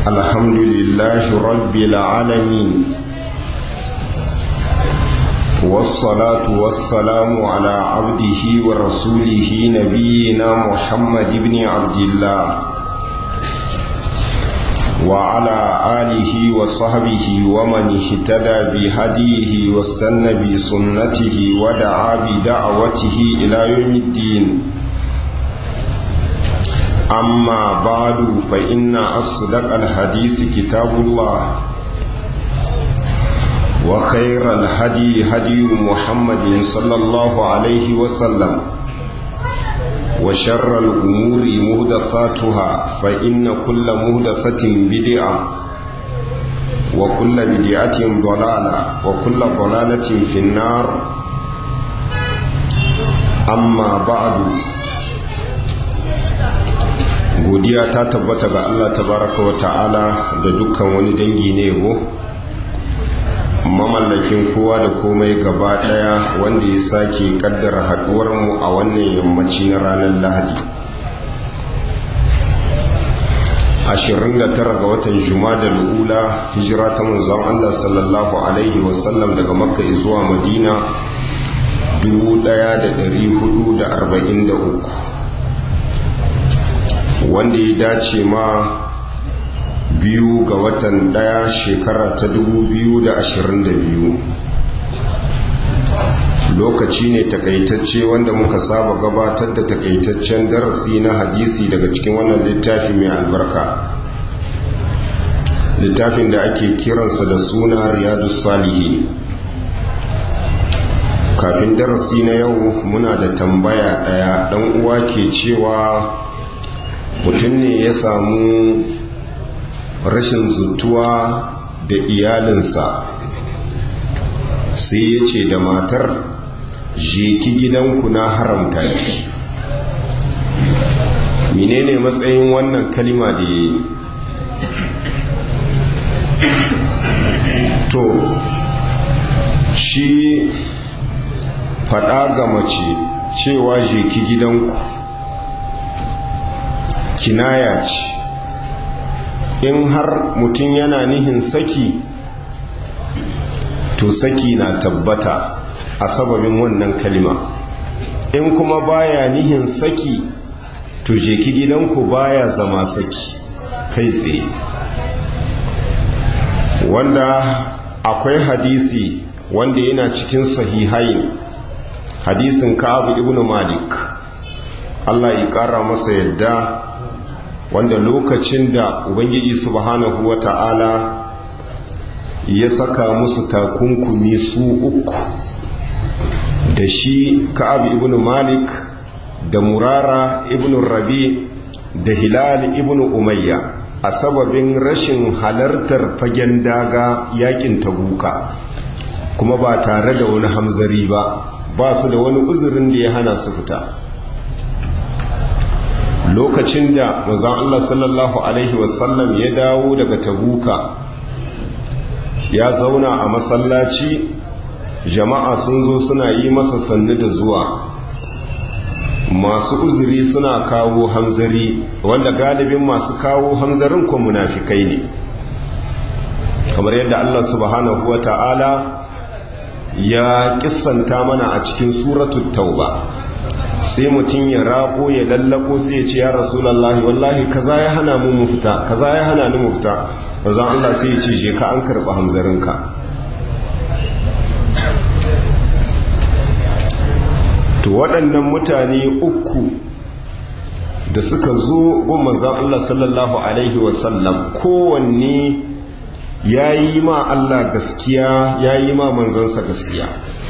الحمد لله رب العالمين والصلاة والسلام على عبده ورسوله نبينا محمد بن عبد الله وعلى آله وصحبه ومن اهتدى بهديه واستنى بسنته ودعا بدعوته إلى يوم الدين أما بعد فإن أصدق الحديث كتاب الله وخير الهدي هدي محمد صلى الله عليه وسلم وشر الأمور مهدثاتها فإن كل مهدثة بدعة وكل بدعة ضلالة وكل ضلالة في النار أما بعد godiya ta tabbata ga Allah tabaraka wa ta'ala da dukkan wani dangi ne yabo mamallakin kowa da komai gaba daya wanda ya sake kaddara haduwar mu a wannan yammaci na ranar lahadi 29 ga watan da lula hijira ta manzon Allah sallallahu alaihi wasallam daga makka zuwa madina 1443 wanda ya dace ma biyu ga watan daya shekara ta 2022 lokaci ne takaitacce wanda muka saba gabatar da takaitaccen darasi na hadisi daga cikin wannan littafi mai albarka littafin da ake kiransa da suna riyadu salihi kafin darasi na yau muna da tambaya daya dan uwa ke cewa mutum ne ya samu rashin zutuwa da iyalinsa sai ya ce da matar ki gidanku na haramta ki menene matsayin wannan kalima da ya yi to shi faɗa ga mace cewa ki gidanku kinaya ce in har mutum yana nihin saki to saki na tabbata a sababin wannan kalima in kuma baya nihin saki to je ki gidanku baya zama saki kai tsaye wanda akwai hadisi wanda yana cikin sahihain hadisin ka'abu ibn malik Allah ya kara masa yadda wanda lokacin da ubangiji subhanahu wa ta'ala ya saka musu takunkumi su uku da shi ka'ab ibn malik da murara ibn rabi da hilal ibn umayya a sababin rashin halartar fagen daga yakin tabuka kuma ba tare da wani hamzari ba ba su da wani uzurin da ya hana su fita lokacin da manzon Allah sallallahu alaihi wasallam ya dawo daga tabuka ya zauna a masallaci jama'a sun zo suna yi masa sannu da zuwa masu uzuri suna kawo hanzari wanda galibin masu kawo hanzarin ko munafikai ne kamar yadda Allah subhanahu wa ta'ala ya kissanta mana a cikin suratul tauba sai mutum ya rako ya lallako sai ya ce ya rasulallahi wallahi kaza ya hana mu mu fita kaza ya hana ni mu fita bazan Allah sai ya ce je ka an karɓi hamzarinka to waɗannan mutane uku da suka zo gun manzan Allah sallallahu alaihi wasallam kowanne ya yi ma Allah gaskiya ya yi ma manzansa gaskiya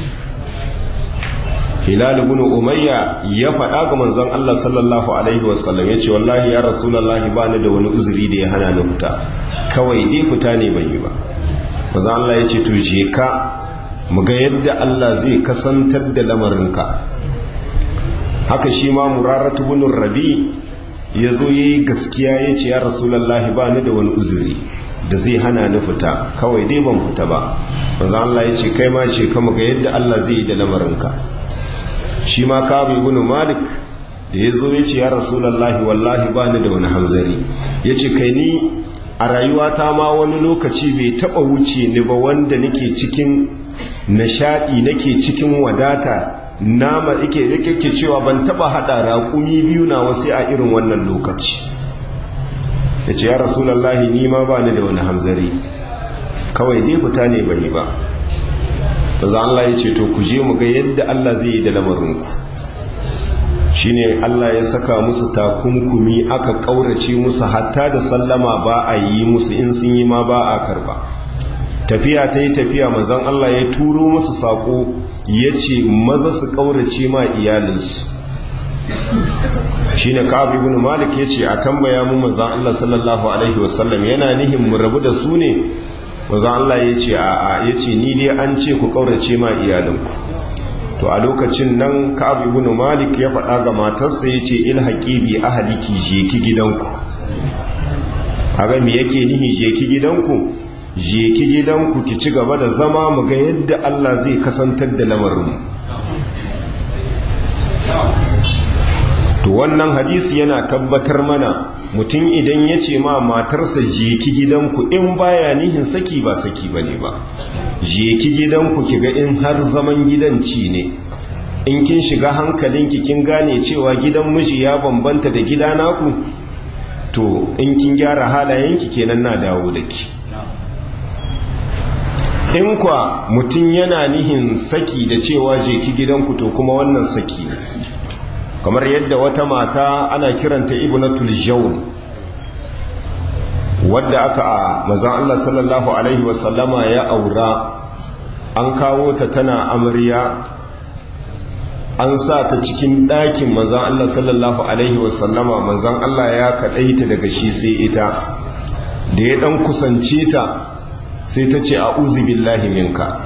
hilal ibn umayya ya faɗa ga manzon Allah sallallahu alaihi wasallam yace wallahi ya rasulullahi ba ni da wani uzuri da ya hana ni fita kawai dai fita ne ban yi ba manzon Allah yace to je ka mu ga yadda Allah zai kasantar da lamarinka haka shi ma muraratu ibn rabi yazo yayi gaskiya yace ya rasulullahi ba ni da wani uzuri da zai hana ni fita kawai dai ban fita ba manzon Allah yace kai ma ce ka mu ga yadda Allah zai yi da lamarinka shi ma kabu ibn malik da ya zo ya ce ya rasulallahi wallahi ba ni da wani hamzari ya ce kai ni a rayuwata ma wani lokaci bai taba wuce ni ba wanda nake cikin nishadi nake cikin wadata nama yake yake cewa ban taba hada raƙumi biyu na wasu a irin wannan lokaci yace ya rasulullahi ni ma ba ni da wani hamzari kawai dai fita ne bane ba manzo Allah ya ce to ku je mu ga yadda Allah zai yi da lamarinku shine Allah ya saka musu takunkumi aka kaurace musu hatta da sallama ba a yi musu in sun yi ma ba a karba tafiya ta yi tafiya manzon Allah ya turo musu sako ya ce maza su kaurace ma iyalinsu shine Ka'ab ibn Malik ya ce a tambaya mu manzon Allah sallallahu alaihi wasallam yana nihin mu rabu da su ne manzon Allah ya ce a a ya ce ni dai an ce ku kaurace ma iyalinku to a lokacin nan Ka'ab ibn Malik ya faɗa ga matarsa ya ce ilhaqi bi ahliki je ki gidanku kaga me yake nihi je ki gidanku je ki gidanku ki ci gaba da zama mu ga yadda Allah zai kasantar da lamarin to wannan hadisi yana tabbatar mana mutum idan ya ce ma matarsa je ki gidanku in baya nihin saki ba saki bane ba je ki gidanku ki ga in har zaman gidanci ne in kin shiga hankalinki kin gane cewa gidan miji ya bambanta da gida naku to in kin gyara halayenki kenan na dawo da ki in kwa mutum yana nihin saki da cewa je ki gidanku to kuma wannan saki ne kamar yadda wata mata ana kiranta ibnatul jawn wadda aka a mazan Allah sallallahu alaihi wasallama ya aura an kawo ta tana amarya an sa ta cikin ɗakin mazan Allah sallallahu alaihi wasallama mazan Allah ya kaɗaita daga shi sai ita da ya ɗan kusance ta sai ta ce a billahi minka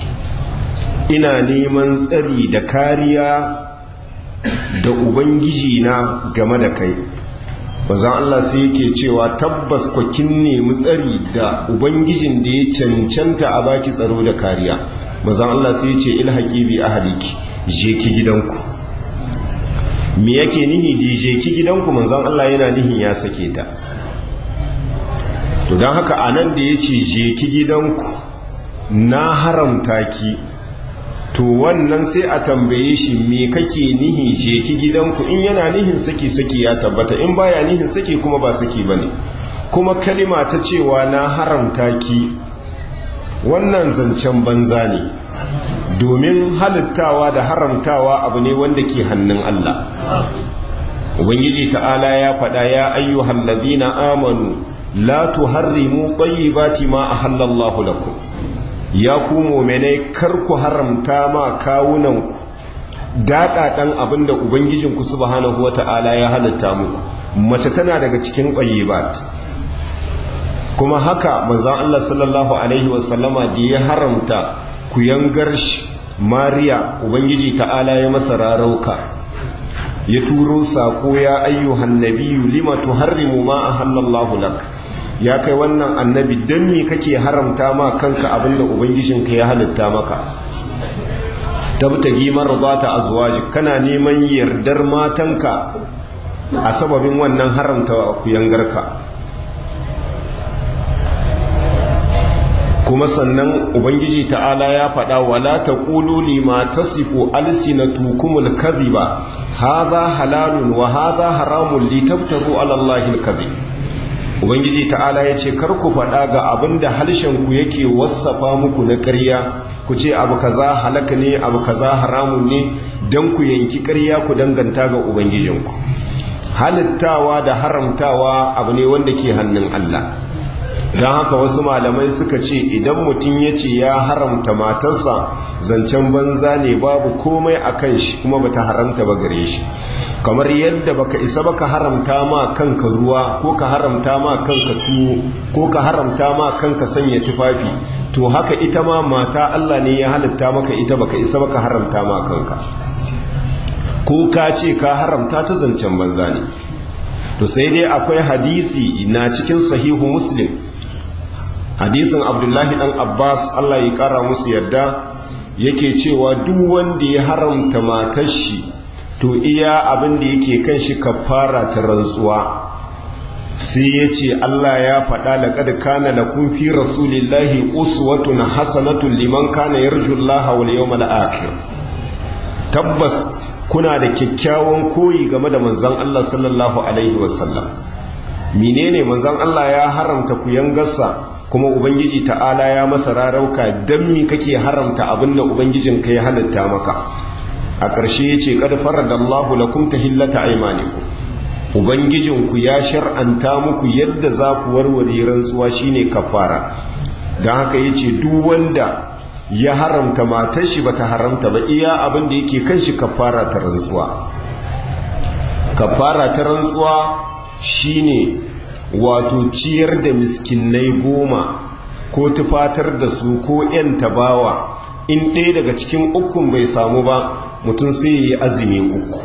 ina neman tsari da kariya da ubangiji na game da kai bazan Allah sai yake cewa tabbas kwakin nemi tsari da ubangijin da ya cancanta a baki tsaro da kariya bazan Allah sai ya ce ilhaqi bi ahliki je ki gidanku me yake nihi je ki gidanku manzon Allah yana nihin ya sake ta to don haka anan da ya ce je ki gidanku na haramta ki to wannan sai a tambaye shi me kake nihi je ki gidanku in yana nihin saki saki ya tabbata in baya nihin saki kuma ba saki bane kuma kalima ta cewa na haramta ki wannan zancen banza ne domin halittawa da haramtawa abu ne wanda ke hannun Allah ubangiji ta'ala ya faɗa ya ayyuhal ladina amanu la tuharrimu tayyibati ma ahallallahu lakum ya ku mu'minai kar ku haramta ma kawunanku daɗaɗan abinda ubangijinku subhanahu wata'ala ya halitta muku mace tana daga cikin tayyibat kuma haka manzon Allah sallallahu alaihi wasallama da ya haramta ku yangar shi mariya ubangiji ta'ala ya masa rarauka ya turo sako ya ayyuhan nabiyyu lima tuharrimu ma ahallallahu lak ya kai wannan annabi dan me kake haramta ma kanka abinda ubangijinka ya halitta maka tabtagi marzata azwaji kana neman yardar matanka a sababin wannan haramta ku yangarka kuma sannan ubangiji ta'ala ya faɗa wala taqulu lima tasifu alsinatukumul kadhiba hadha halalun wa hadha haramun litaftaru ala allahi alkadhib ubangiji ta'ala yace kar ku faɗa ga abinda harshen ku yake wassafa muku na ƙarya ku ce abu kaza halaka ne abu kaza haramun ne dan ku yanki ƙarya ku danganta ga ubangijinku halittawa da haramtawa abu ne wanda ke hannun Allah don haka wasu malamai suka ce idan mutum ya ce ya haramta matarsa zancen banza ne babu komai a kan shi kuma bata haramta ba gare shi kamar yadda baka isa baka haramta ma kanka ruwa ko ka haramta ma kanka tuwo ko ka haramta ma kanka sanya tufafi to haka ita ma mata Allah ne ya halitta maka ita baka isa baka haramta ma kanka ko ka ce ka haramta ta zancen banza ne to sai dai akwai hadisi na cikin sahihu muslim hadisin abdullahi dan abbas allah ya kara musu yadda yake cewa duk wanda ya haramta matar shi to iya abin da yake kan shi kafara ta rantsuwa sai ya ce Allah ya faɗa laƙad kana lakum fi rasulillahi uswatun hasanatun liman kana yarjullaha wal yawmal akhir tabbas kuna da kyakkyawan koyi game da manzon Allah sallallahu alaihi wasallam menene manzon Allah ya haramta ku yangarsa kuma ubangiji ta'ala ya masa rarauka dan mi kake haramta abinda ubangijin ka ya halitta maka a ƙarshe yace qad faradallahu lakum tahillata aymanikum ubangijinku ya shar'anta muku yadda za ku warware rantsuwa shine kafara don haka ya ce duk wanda ya haramta matar shi bata haramta ba iya abin da yake kan shi kafara ta rantsuwa kafara ta rantsuwa shine wato ciyar da miskinai goma ko tufatar da su ko 'yan tabawa in ɗaya daga cikin ukun bai samu ba mutum sai ya yi azumi uku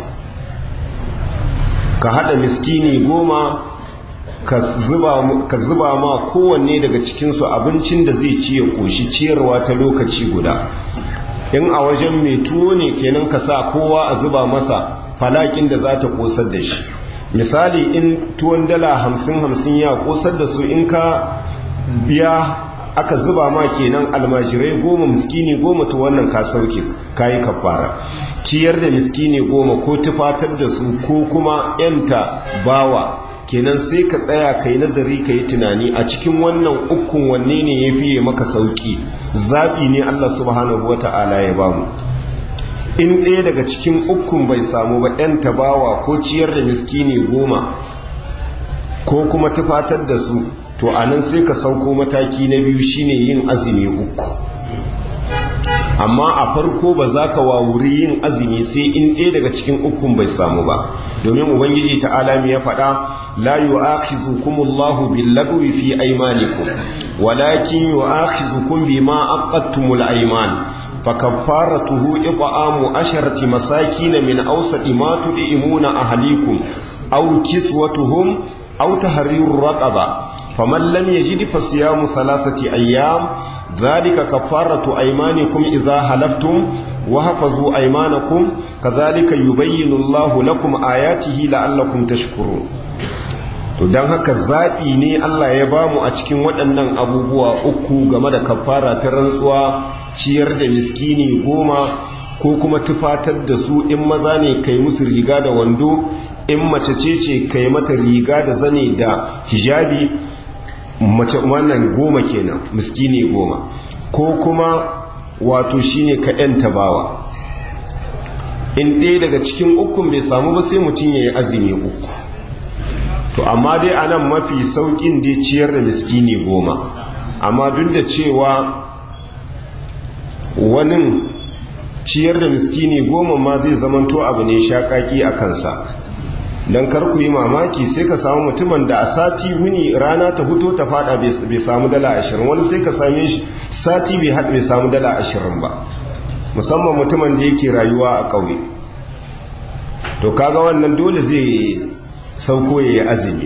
ka hada miskini goma ka zuba ma kowanne daga cikinsu abincin da zai ci ya koshi ciyarwa ta lokaci guda in a wajen mai tuwo ne kenan ka sa kowa a zuba masa falakin da za ta kosar da shi misali in tuwon dala hamsin hamsin ya kosar da su in ka biya aka zuba ma kenan almajirai goma miskini goma to wannan ka sauke kayi kafara ciyar da miskini goma ko tufatar da su ko kuma yanta bawa kenan sai ka tsaya kai nazari ka yi tunani a cikin wannan ukun wanne ne ya fiye maka sauki zaɓi ne Allah subhanahu wa ta'ala ya bamu in ɗaya daga cikin ukun bai samu ba yanta bawa ko ciyar da miskini goma ko kuma tufatar da su to anan sai ka sauko mataki na biyu shine yin azumi uku amma a farko ba za ka wawuri yin azumi sai in ɗaya daga cikin ukun bai samu ba domin ubangiji ta alami ya faɗa la yu'akhizukumullahu billagwi fi aymanikum walakin yu'akhizukum bima aqadtumul ayman fakaffaratuhu it'amu asharati masakin min awsati ma tud'imuna ahlikum aw kiswatuhum aw tahriru raqaba faman lam yajid fasiyamu thalathati ayyam dhalika kafaratu aymanikum idha halaftum wa hafazu aymanakum kadhalika yubayyinu Allahu lakum ayatihi la'allakum tashkurun to dan haka zabi ne Allah ya bamu a cikin waɗannan abubuwa uku game da kafara ta rantsuwa ciyar da miskini goma ko kuma tufatar da su in maza ne kai musu riga da wando in mace ce ce kai mata riga da zane da hijabi mace wannan goma kenan miskini goma ko kuma wato shine ka yanta bawa in ɗaya daga cikin ukun bai samu ba sai mutum ya yi azumi uku to amma dai anan mafi saukin dai ciyar da miskini goma amma duk da cewa wani ciyar da miskini goma ma zai zamanto abu ne shaƙaƙi a kansa don kar ku yi mamaki sai ka samu mutumin da a sati wuni rana ta huto ta fada bai samu dala ashirin wani sai ka same shi sati bai haɗa bai samu dala ashirin ba musamman mutumin da yake rayuwa a ƙauye to kaga wannan dole zai sauko ya yi azumi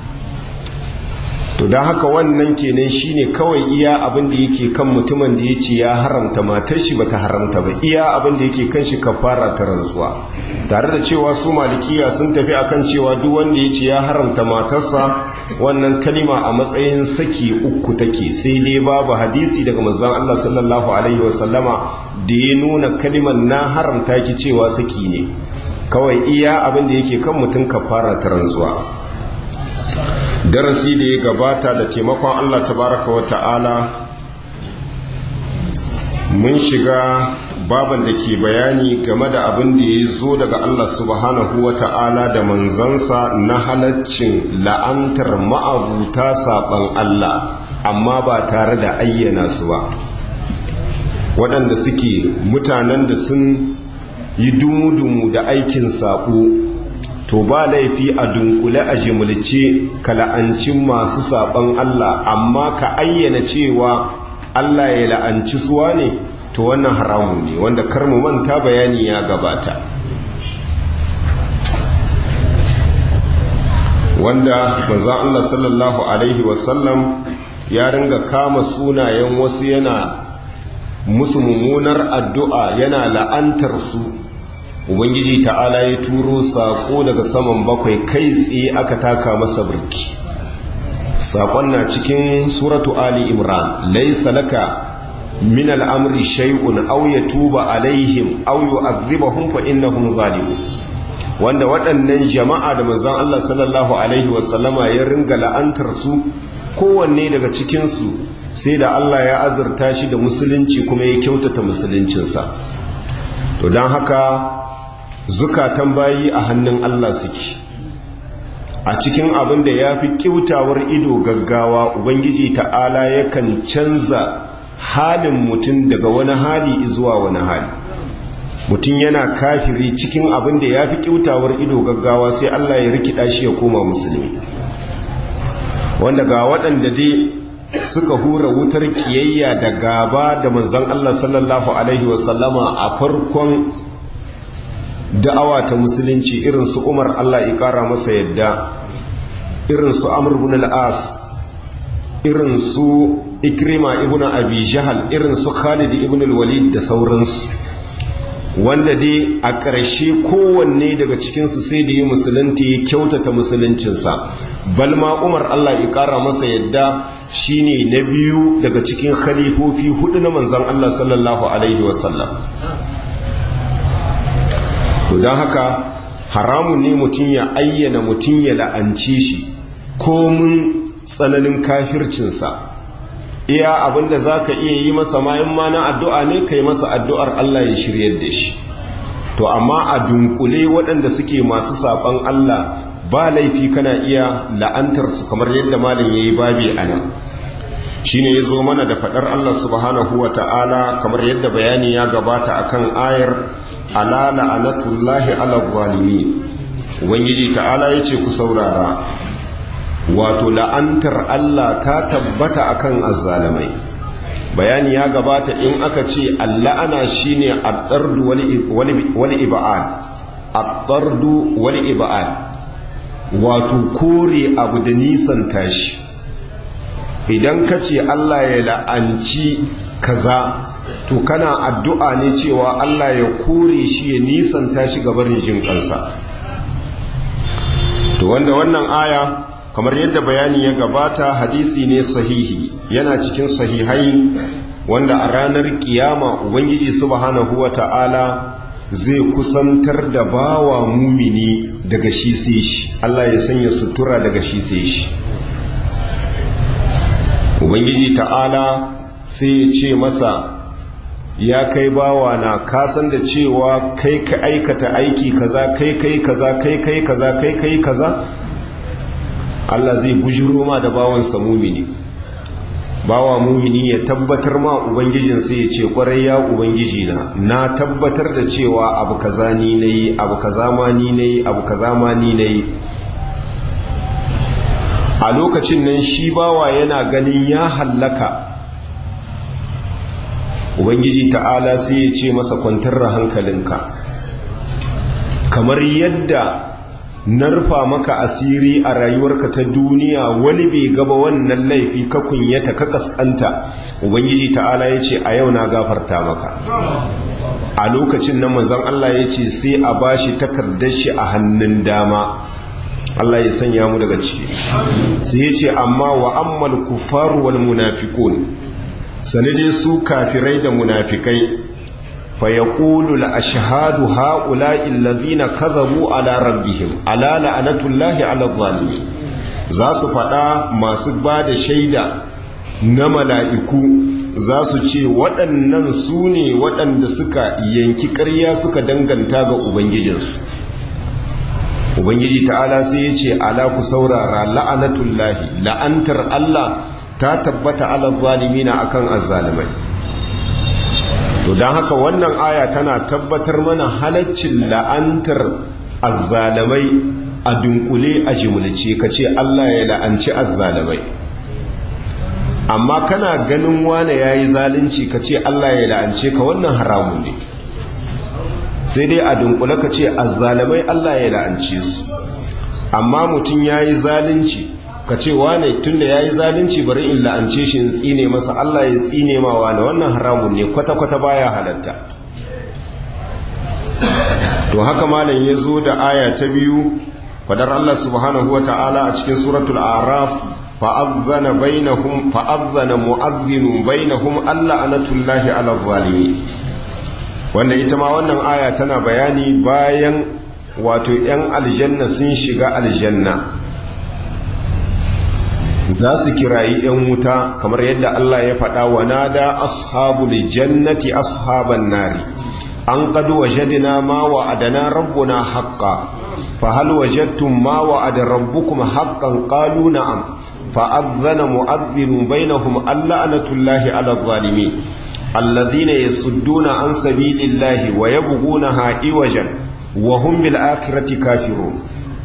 to don haka wannan kenan shine kawai iya abin da yake kan mutumin da ya ce ya haramta matar shi bata haramta ba iya abin da yake kan shi kafara ta rantsuwa tare da cewa su malikiya sun tafi akan cewa duk wanda ya ce ya haramta matarsa wannan kalima a matsayin saki uku take sai dai babu hadisi daga manzon Allah sallallahu alaihi wasallama da ya nuna kalimar na haramta ki cewa saki ne kawai iya abin da yake kan mutum kafara ta rantsuwa darasi da ya gabata da taimakon Allah tabaraka wa ta'ala mun shiga baban da ke bayani game da abin da ya zo daga Allah subhanahu wa ta'ala da manzansa na halaccin la'antar ma'abuta saɓan Allah amma ba tare da ayyana su ba waɗanda suke mutanen da sun yi dumu-dumu da aikin saƙo to ba laifi a dunkule a jimilce ka la'anci masu saɓan Allah amma ka ayyana cewa Allah ya la'anci suwa ne to wannan haramun ne wanda karmu manta bayani ya gabata wanda manzon Allah sallallahu alaihi wasallam ya ringa kama sunayen wasu yana musu mummunar addu'a yana la'antar su ubangiji ta'ala ya turo sako daga saman bakwai kai tsaye aka taka masa birki saƙon na cikin suratu ali imran laisa laka min al'amri shay'un aw yatuba alaihim aw yu'adhibahum fa innahum zalimun wanda waɗannan jama'a da manzon Allah sallallahu alaihi wasallama ya ringa la'antar su kowanne daga cikin su sai da Allah ya azurta shi da musulunci kuma ya kyautata musuluncinsa to don haka zukatan bayi a hannun Allah suke a cikin abin da ya fi kyautawar ido gaggawa ubangiji ta'ala yakan canza halin mutum daga wani hali zuwa wani hali mutum yana kafiri cikin abin da ya fi kyautawar ido gaggawa sai Allah ya rikida shi ya koma musulmi wanda ga waɗanda dai suka hura wutar kiyayya da gaba da manzon Allah sallallahu alaihi wasallama a farkon da'awa ta musulunci irin su Umar Allah ya kara masa yadda irin su Amr ibn al-As irin su Ikrima ibn Abi Jahal irin su Khalid ibn al-Walid da sauransu wanda dai a ƙarshe kowanne daga cikinsu sai da yi musulunci ya kyautata musuluncinsa balma umar allah ya ƙara masa yadda shine na biyu daga cikin khalifofi hudu na manzan allah sallallahu alaihi wasallam to don haka haramun ne mutum ya ayyana mutum ya la'anci shi komin tsananin kafircinsa iya abinda za ka iya yi masa mayan ma na addu'a ne ka yi masa addu'ar Allah ya shiryar da shi to amma a dunkule waɗanda suke masu saɓon Allah ba laifi kana iya la'antarsu kamar yadda malin ya yi babi a nan shi ne ya zo mana da faɗar Allah subhanahu wa ta'ala kamar yadda bayani ya gabata a kan ayar ala la'anatullahi ala zalimi ubangiji ta'ala ya ce ku saurara wato la'antar Allah ta tabbata akan azzalamai bayani ya gabata in aka ce alla'ana shine ad-dardu wal ib'ad ad-dardu wal ib'ad wato kore abu da nisan tashi idan ka ce Allah ya la'anci kaza to kana addu'a ne cewa Allah ya kore shi ya nisan tashi gabarin jin kansa to wanda wannan aya kamar yadda bayani ya gabata hadisi ne sahihi yana cikin sahihai wanda a ranar kiyama ubangiji subhanahu wata'ala zai kusantar da bawa mumini daga shi sai shi Allah ya sanya sutura daga shi sai shi ubangiji ta'ala sai ya ce masa ya kai bawa na kasan da cewa kai ka aikata aiki kaza kai kai kaza kai kai kaza kai kai kaza Allah zai bujiro ma da bawansa mumini bawa mumini ya tabbatar ma ubangijinsa ya ce kwarai ya ubangiji na na tabbatar da cewa abu kaza ni nayi abu kaza ma ni nayi abu kaza ma ni nayi a lokacin nan shi bawa yana ganin ya hallaka ubangiji ta'ala sai ya ce masa kwantar da hankalinka kamar yadda narfa maka asiri a rayuwarka ta duniya wani bai gaba wannan laifi ka kunyata ka kaskanta ubangiji ta'ala ya ce a yau na gafarta maka a lokacin nan manzon Allah ya ce sai a bashi takardar shi a hannun dama Allah ya sanya mu daga ciki sai ya ce amma wa ammal kufaru wal munafiqun sanade su kafirai da munafikai فيقول الأشهاد هؤلاء الذين كذبوا على ربهم ألا لعنة الله على الظالمين za su faɗa masu ba da shaida na mala'iku za su ce waɗannan su ne waɗanda suka yanki ƙarya suka danganta ga Ubangijinsu Ubangiji ta'ala sai ya ce ala ku saurara la'anatullahi la'antar Allah ta tabbata ala zalimina akan azzalimai to don haka wannan aya tana tabbatar mana halaccin la'antar azzalamai a dunkule a jimulce ka ce Allah ya la'anci azzalamai amma kana ganin wane ya yi zalunci ka ce Allah ya la'ance ka wannan haramun ne sai dai a dunkule ka ce azzalamai Allah ya la'ance su amma mutum ya yi zalunci ka ce wane tun da ya yi zalunci bari in la'ance shi in tsine masa Allah ya tsine ma wane wannan haramun ne kwata-kwata baya halatta to haka malam ya zo da aya ta biyu fadar Allah subhanahu wa ta'ala a cikin suratul araf fa'adhana bainahum fa'adhana mu'adhdhin bainahum alla anatullahi ala zalimin wanda ita ma wannan aya tana bayani bayan wato 'yan aljanna sun shiga aljanna za su kirayi 'yan wuta kamar yadda Allah ya faɗa wa nada ashabul jannati ashaban nari an qad wajadna ma wa'adana rabbuna haqqan fa hal wajadtum ma wa'ada rabbukum haqqan qalu na'am fa adhana mu'adhdhin bainahum allanatullahi 'ala adh-dhalimin alladhina yasudduna an sabilillahi wa yabghunaha iwajan wa hum bil akhirati kafirun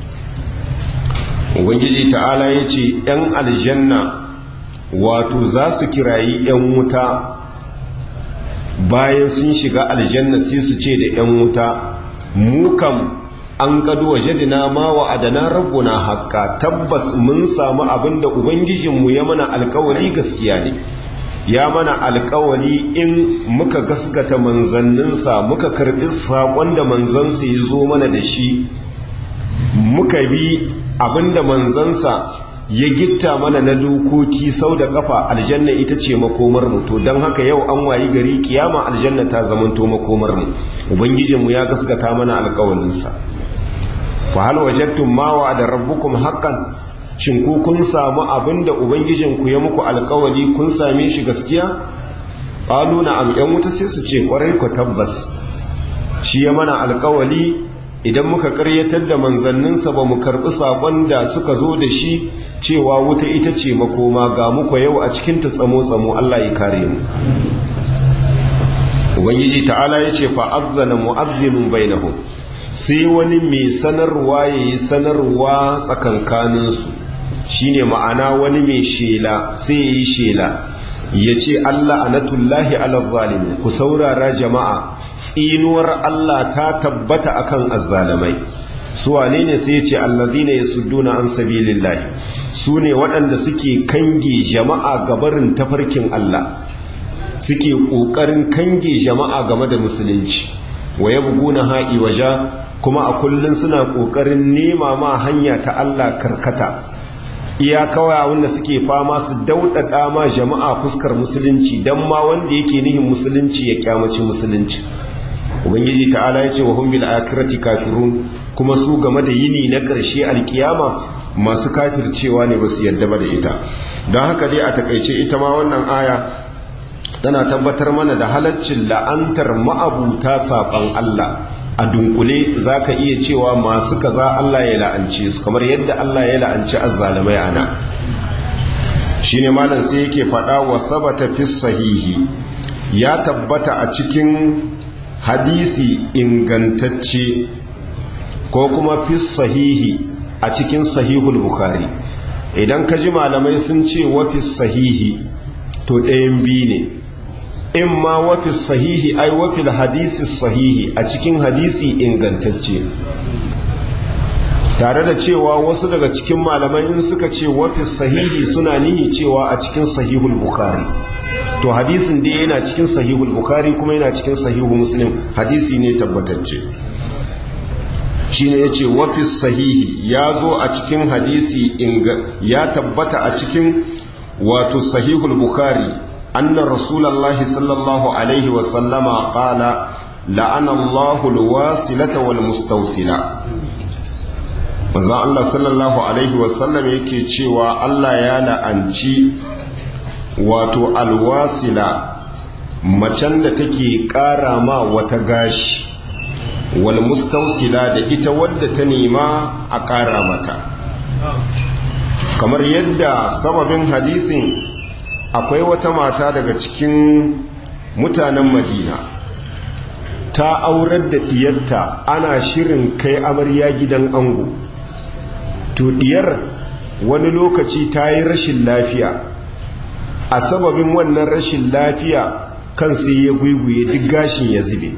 ubangiji ta'ala ya ce 'yan aljanna wato za su kirayi 'yan wuta bayan sun shiga aljanna sai su ce da 'yan wuta mu kam an gado waje dina ma wa adana rabbuna haƙƙa tabbas mun samu abin da ubangijinmu ya mana alkawari gaskiya ne ya mana alkawari in muka gaskata manzanninsa muka karɓi saƙon da manzansa ya zo mana da shi muka bi abinda manzansa ya gitta mana na dokoki sau da kafa aljanna ita ce makomar mu to don haka yau an wayi gari kiyama aljanna ta zamanto makomar mu ubangijinmu ya gaskata mana alkawalinsa fa hal wajadtum ma wa'ada rabbukum haqqan shin ku kun samu abinda ubangijinku ya muku alkawali kun same shi gaskiya qalu na'am yan wuta sai su ce kwarai ku tabbas shi ya mana alkawali idan muka karyatar da manzanninsa ba mu karɓi saƙon da suka zo da shi cewa wuta ita ce makoma ga muku yau a cikin ta tsamo-tsamo Allah ya kare mu ubangiji ta'ala ya ce fa'azzana mu'azzinun bainahum sai wani mai sanarwa ya yi sanarwa tsakankaninsu shine ma'ana wani mai shela sai ya yi shela ya ce Allah anatullahi ala zalimin ku saurara jama'a tsinuwar Allah ta tabbata akan azzalamai su wane ne sai ya ce allazina yasudduna an sabilillahi su ne waɗanda suke kange jama'a gabarin tafarkin Allah suke ƙoƙarin kange jama'a game da musulunci wa yabguna ha'i waja kuma a kullun suna ƙoƙarin nema ma hanya ta Allah karkata iya kawai wanda suke fama su daudada ma jama'a fuskar musulunci dan ma wanda yake nihin musulunci ya kyamaci musulunci ubangiji ta'ala ya ce wa hum bil akhirati kafirun kuma su game da yini na ƙarshe alkiyama masu kafircewa ne ba su yadda ba da ita don haka dai a takaice ita ma wannan aya tana tabbatar mana da halaccin la'antar ma'abuta saɓan Allah a dunkule za ka iya cewa masu kaza Allah ya la'ance su kamar yadda Allah ya la'anci azzalamai ana shi ne malam sai yake faɗa wa sabata fi sahihi ya tabbata a cikin hadisi ingantacce ko kuma fi sahihi a cikin sahihul bukhari idan ka ji malamai sun ce wa fi sahihi to ɗayan biyu ne in ma wafi sahihi ai wafi hadisi sahihi a cikin hadisi ingantacce tare da cewa wasu daga cikin malamai in suka ce wafi sahihi suna nihi cewa a cikin sahihul bukhari to hadisin dai yana cikin sahihul bukhari kuma yana cikin sahihul muslim hadisi ne tabbatacce shine yace wafi sahihi ya zo a cikin hadisi ya tabbata a cikin wato sahihul bukhari أن رسول الله صلى الله عليه وسلم قال لعن الله الواصلة والمستوصلة manzon Allah sallallahu alaihi wasallam yake cewa Allah ya la'anci wato alwasila macen da take ƙara ma wata gashi wal mustausila da ita wadda ta nema a ƙara mata kamar yadda sababin hadisin akwai wata mata daga cikin mutanen madina ta aurar da diyarta ana shirin kai amarya gidan ango to diyar wani lokaci ta yi rashin lafiya a sababin wannan rashin lafiya kan sai ya guiguye duk gashin ya zube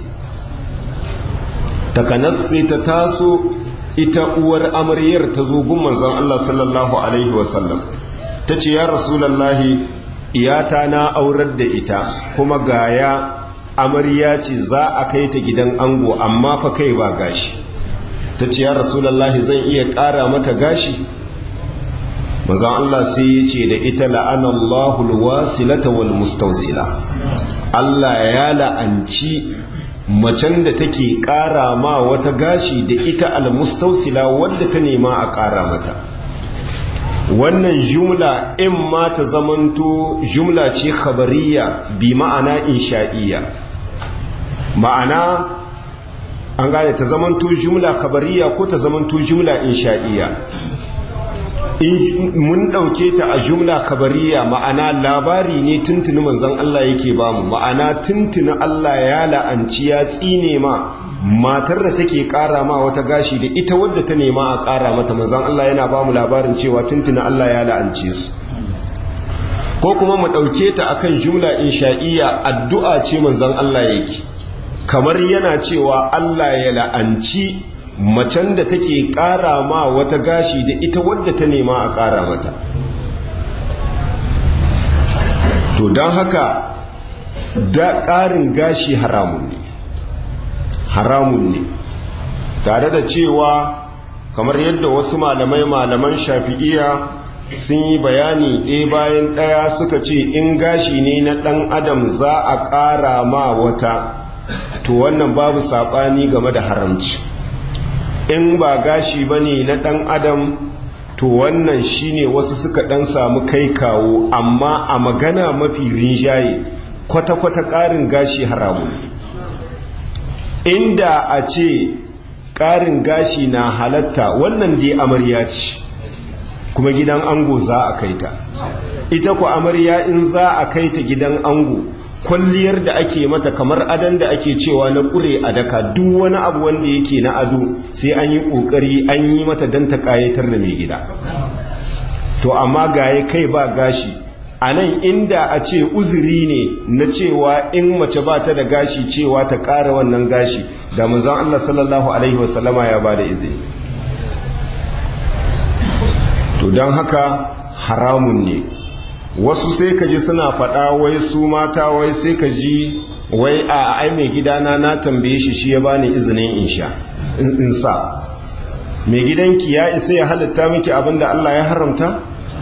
takanas sai ta taso ita uwar amaryar ta zo gun manzon Allah sallallahu alaihi wasallam ta ce ya rasulallahi iyata na aurar da ita kuma gaya amarya ce za a kai ta gidan ango amma fa kai ba gashi ta ce ya rasulallahi zan iya ƙara mata gashi manzon Allah sai ya ce da ita la'anallahu alwasilata wal mustawsila Allah ya la'anci macen da take ƙara ma wata gashi da ita almustausila wadda ta nema a ƙara mata wannan jumla in ma ta zamanto jumla ce khabariya bi ma'ana insha'iyya ma'ana an gane ta zamanto jumla khabariya ko ta zamanto jumla insha'iyya in mun ɗauke ta a jumla kabariya ma'ana labari ne tuntuni manzon Allah yake bamu ma'ana tuntuni Allah ya la'anci ya tsine ma matar da take ƙara ma wata gashi da ita wadda ta nema a ƙara mata manzon Allah yana bamu labarin cewa tuntuni Allah ya la'ance su ko kuma mu ɗauke ta akan jumla insha'iyya addu'a ce manzon Allah yake kamar yana cewa Allah ya la'anci macen da take ƙara ma wata gashi da ita wadda ta nema a ƙara mata to don haka da ƙarin gashi haramun ne haramun ne tare da cewa kamar yadda wasu malamai malaman shafi'iya sun yi bayani ɗaya bayan ɗaya suka ce in gashi ne na ɗan adam za a ƙara ma wata to wannan babu saɓani game da haramci in ba gashi ba ne na ɗan adam to wannan shine wasu suka ɗan samu kai kawo amma a magana mafi rinjaye kwata-kwata ƙarin gashi haramu inda a ce ƙarin gashi na halatta wannan dai amarya ce kuma gidan ango za a kai ta ita ku amarya in za a kai ta gidan ango kwalliyar da ake mata kamar adan da ake cewa na kure a daka duk wani abu wanda yake na ado sai an yi kokari an yi mata don ta kayatar da mai gida to amma gaye kai ba gashi a nan inda a ce uzuri ne na cewa in mace ba ta da gashi cewa ta ƙara wannan gashi da manzon Allah sallallahu alaihi wasallama ya ba da izini to don haka haramun ne wasu sai ka ji suna faɗa wai su mata wai sai ka ji wai a ai mai gidana na tambaye shi shi ya bani izinin in sha in sa mai gidanki ya isa ya halitta miki abin da Allah ya haramta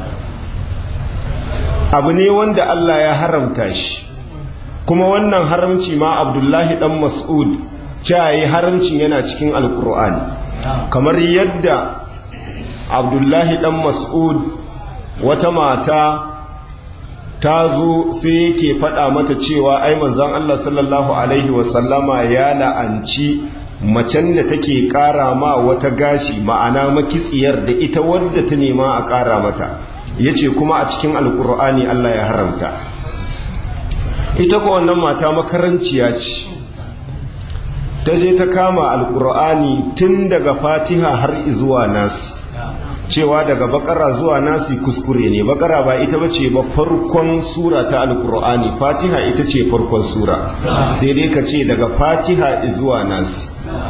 abu ne wanda Allah ya haramta shi kuma wannan haramci ma abdullahi dan mas'ud yi haramcin yana cikin alkur'ani kamar yadda abdullahi dan mas'ud wata mata ta zo sai yake faɗa mata cewa ai manzon Allah sallallahu alaihi wasallama ya la'anci macen da take ƙara ma wata gashi ma'ana makitsiyar da ita wadda ta nema a ƙara mata yace kuma a cikin alkur'ani Allah ya haramta ita ko wannan mata makaranciya ce ta je ta kama alkur'ani tun daga fatiha har zuwa nas cewa daga bakara zuwa nasi kuskure ne bakara ba ita bace ba farkon sura ta alkur'ani fatiha ita ce farkon sura sai dai ka ce daga fatiha zuwa nasi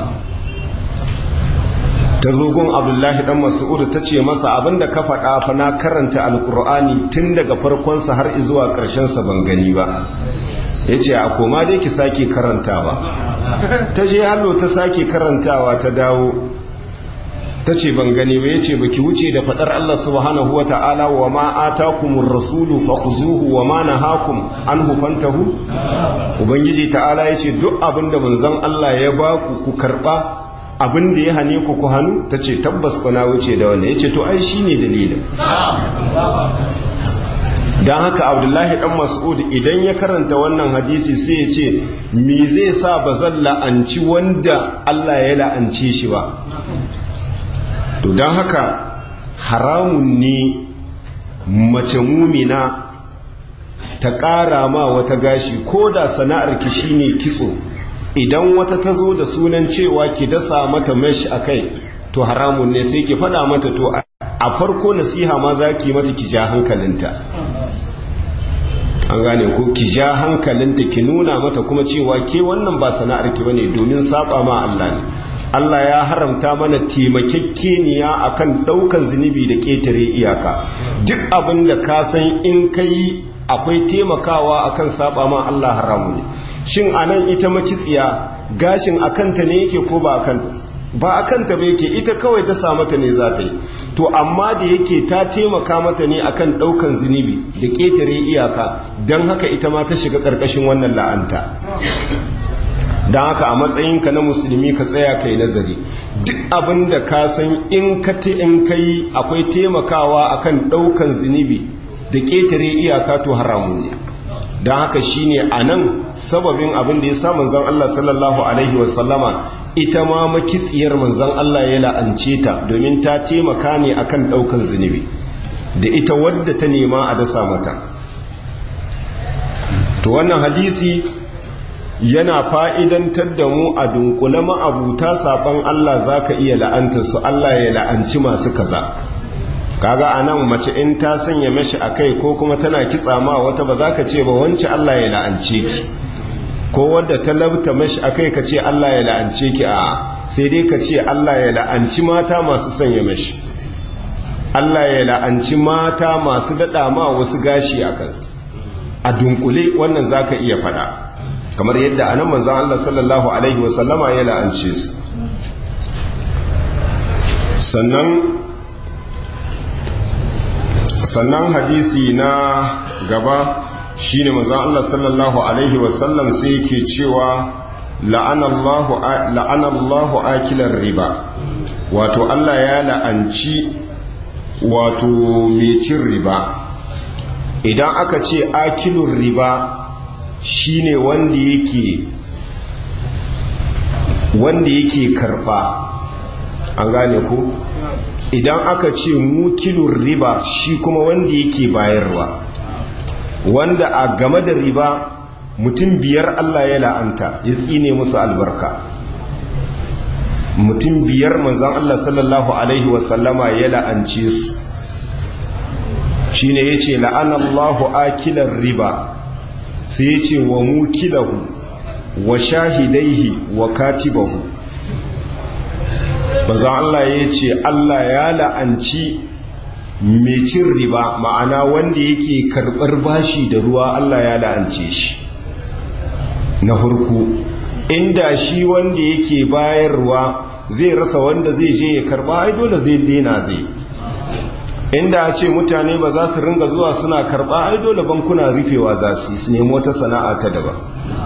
ta zogon abdullahi dan mas'ud ta ce masa abinda ka faɗa fa na karanta alkur'ani tun daga farkonsa har zuwa ƙarshensa ban gani ba ya ce a koma dai ki sake karantawa ta je hallo ta sake karantawa ta dawo ta ce ban gani ba ya ce ba ki wuce da faɗar Allah subhanahu wa ta'ala wa ma atakumur rasulu fakhuzuhu wa ma nahakum anhu fantahu ubangiji ta'ala ya ce duk abin da manzon Allah ya baku ku karɓa abin da ya hane ku ku hannu ta ce tabbas ku na wuce da wannan ya ce to ai shi ne dalilin don haka abdullahi dan mas'ud idan ya karanta wannan hadisi sai ya ce me zai sa ba zan la'anci wanda Allah ya la'ance shi ba to don haka haramun ne mace mumina ta ƙara ma wata gashi ko da sana'ar ki shine kitso idan wata ta zo da sunan cewa ki dasa mata mesh a kai to haramun ne sai ki faɗa mata to a farko nasiha ma za ki mata ki ja hankalinta an gane ko ki ja hankalinta ki nuna mata kuma cewa ke wannan ba sana'ar ki bane domin saba ma Allah ne Allah ya haramta mana taimakekeniya akan ɗaukan zunubi da ƙetare iyaka duk abin da ka san in ka yi akwai taimakawa akan saba ma Allah haramu ne shin anan ita makitsiya gashin akanta ne yake ko ba akanta ba a kanta ba yake ita kawai ta sa mata ne za ta yi to amma da yake ta taimaka mata ne akan ɗaukan zunubi da ƙetare iyaka don haka ita ma ta shiga ƙarƙashin wannan la'anta don haka a matsayinka na musulmi ka tsaya ka yi nazari duk abin da ka san in ka in ka yi akwai taimakawa akan ɗaukan zunubi da ƙetare iyaka to haramun ne don haka shine a nan sababin abin da ya sa manzon Allah sallallahu alaihi wasallama ita ma makitsiyar manzon Allah ya la'ance ta domin ta taimaka ne akan ɗaukan zunubi da ita wadda ta nema a dasa mata to wannan hadisi yana fa'idantar da mu a dunkule ma'abuta saɓon Allah za ka iya la'anta su Allah ya la'anci masu kaza kaga a nan mace in ta sanya mashi a kai ko kuma tana kitsa ma wata ba za ka ce ba wance Allah ya la'ance ki ko wadda ta labta mashi a kai ka ce Allah ya la'ance ki a sai dai ka ce Allah ya la'anci mata masu sanya mashi Allah ya la'anci mata masu daɗa ma wasu gashi a kansu a dunkule wannan za ka iya faɗa kamar yadda anan manzan Allah sallallahu Alaihi wasallama ya la'ance su sannan sannan hadisi na gaba shine manzan Allah sallallahu Alaihi wasallam sai yake cewa la'anallahu akilar riba wato Allah ya la'anci wato mai cin riba idan aka ce akilun riba shine wanda yake wanda yake karba an gane ko idan aka ce mukilun riba shi kuma wanda yake bayarwa wanda a game da riba mutum biyar Allah ya la'anta ya tsine musu albarka mutum biyar manzan Allah sallallahu Alaihi wasallama ya la'ance su shi ne ya ce la'anallahu akilar riba sai ya ce wa mukilahu wa shahidaihi wa katibahu manzan Allah ya ce Allah ya la'anci mai cin riba ma'ana wanda yake karɓar bashi da ruwa Allah ya la'ance shi na hurku inda shi wanda yake bayarwa zai rasa wanda zai je ya karba ai dole zai dena zai inda a ce mutane ba za su ringa zuwa suna karba ai dole bankuna rufewa za su su nemo ta sana'a ta daban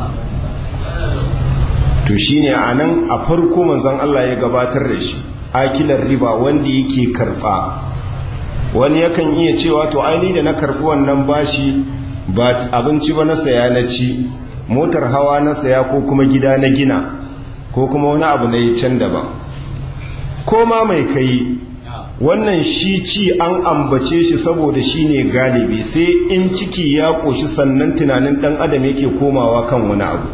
to shine a nan a farko manzon Allah ya gabatar da shi akilar riba wanda yake karba wani yakan iya cewa to aini da na karbi wannan bashi ba abinci ba na saya na ci motar hawa na saya ko kuma gida na gina ko kuma wani abu na yi can daban ko ma mai kai wannan shi ci an ambace shi saboda shi ne galibi sai in ciki ya ƙoshi sannan tunanin ɗan adam yake komawa kan wani abu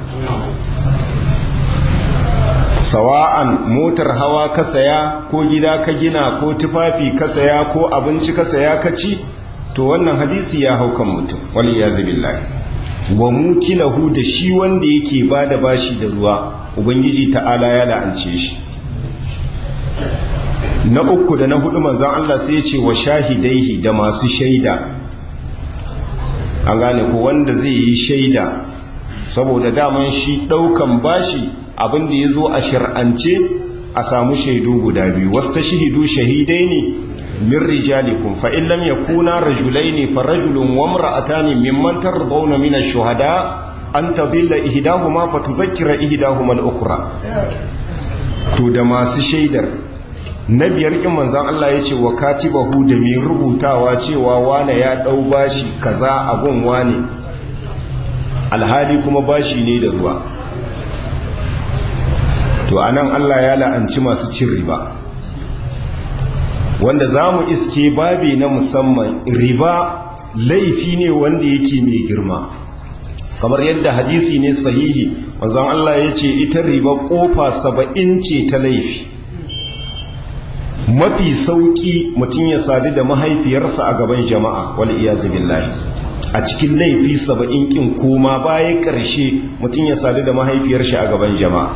sawa'an motar hawa ka saya ko gida ka gina ko tufafi ka saya ko abinci ka saya ka ci to wannan hadisi ya hau kan mutum wani ya billahi wa mukilahu da shi wanda yake ba da bashi da ruwa ubangiji ta'ala ya la'ance shi na uku da na hudu manzan Allah sai ce wa shahidaihi da masu shaida an gane ko wanda zai yi shaida saboda daman shi daukan bashi abinda ya zo a shir'ance a samu shaidu guda biyu wasu ta shahidu shahidai ne min rijalikum fa in lam yakuna rajulaini fa rajulun wa imra'atani mimman tardawna min ash-shuhada an tadilla ihdahuma fa tudhakkira ihdahuma al-ukhra to da masu shaidar na biyar kin manzon Allah yace wa katibahu da mai rubutawa cewa wane ya dau bashi kaza abun wane alhali kuma bashi ne da ruwa to anan Allah ya la'anci masu cin riba wanda za mu iske babi na musamman riba laifi ne wanda yake mai girma kamar yadda hadisi ne sahihi wanzan Allah ya ce ita riba kofa saba'in ce ta laifi mafi sauki mutum ya sadu da mahaifiyarsa a gaban jama'a wal iyazu billahi a cikin laifi saba'in kin koma baya ƙarshe mutum ya sadu da mahaifiyarsa a gaban jama'a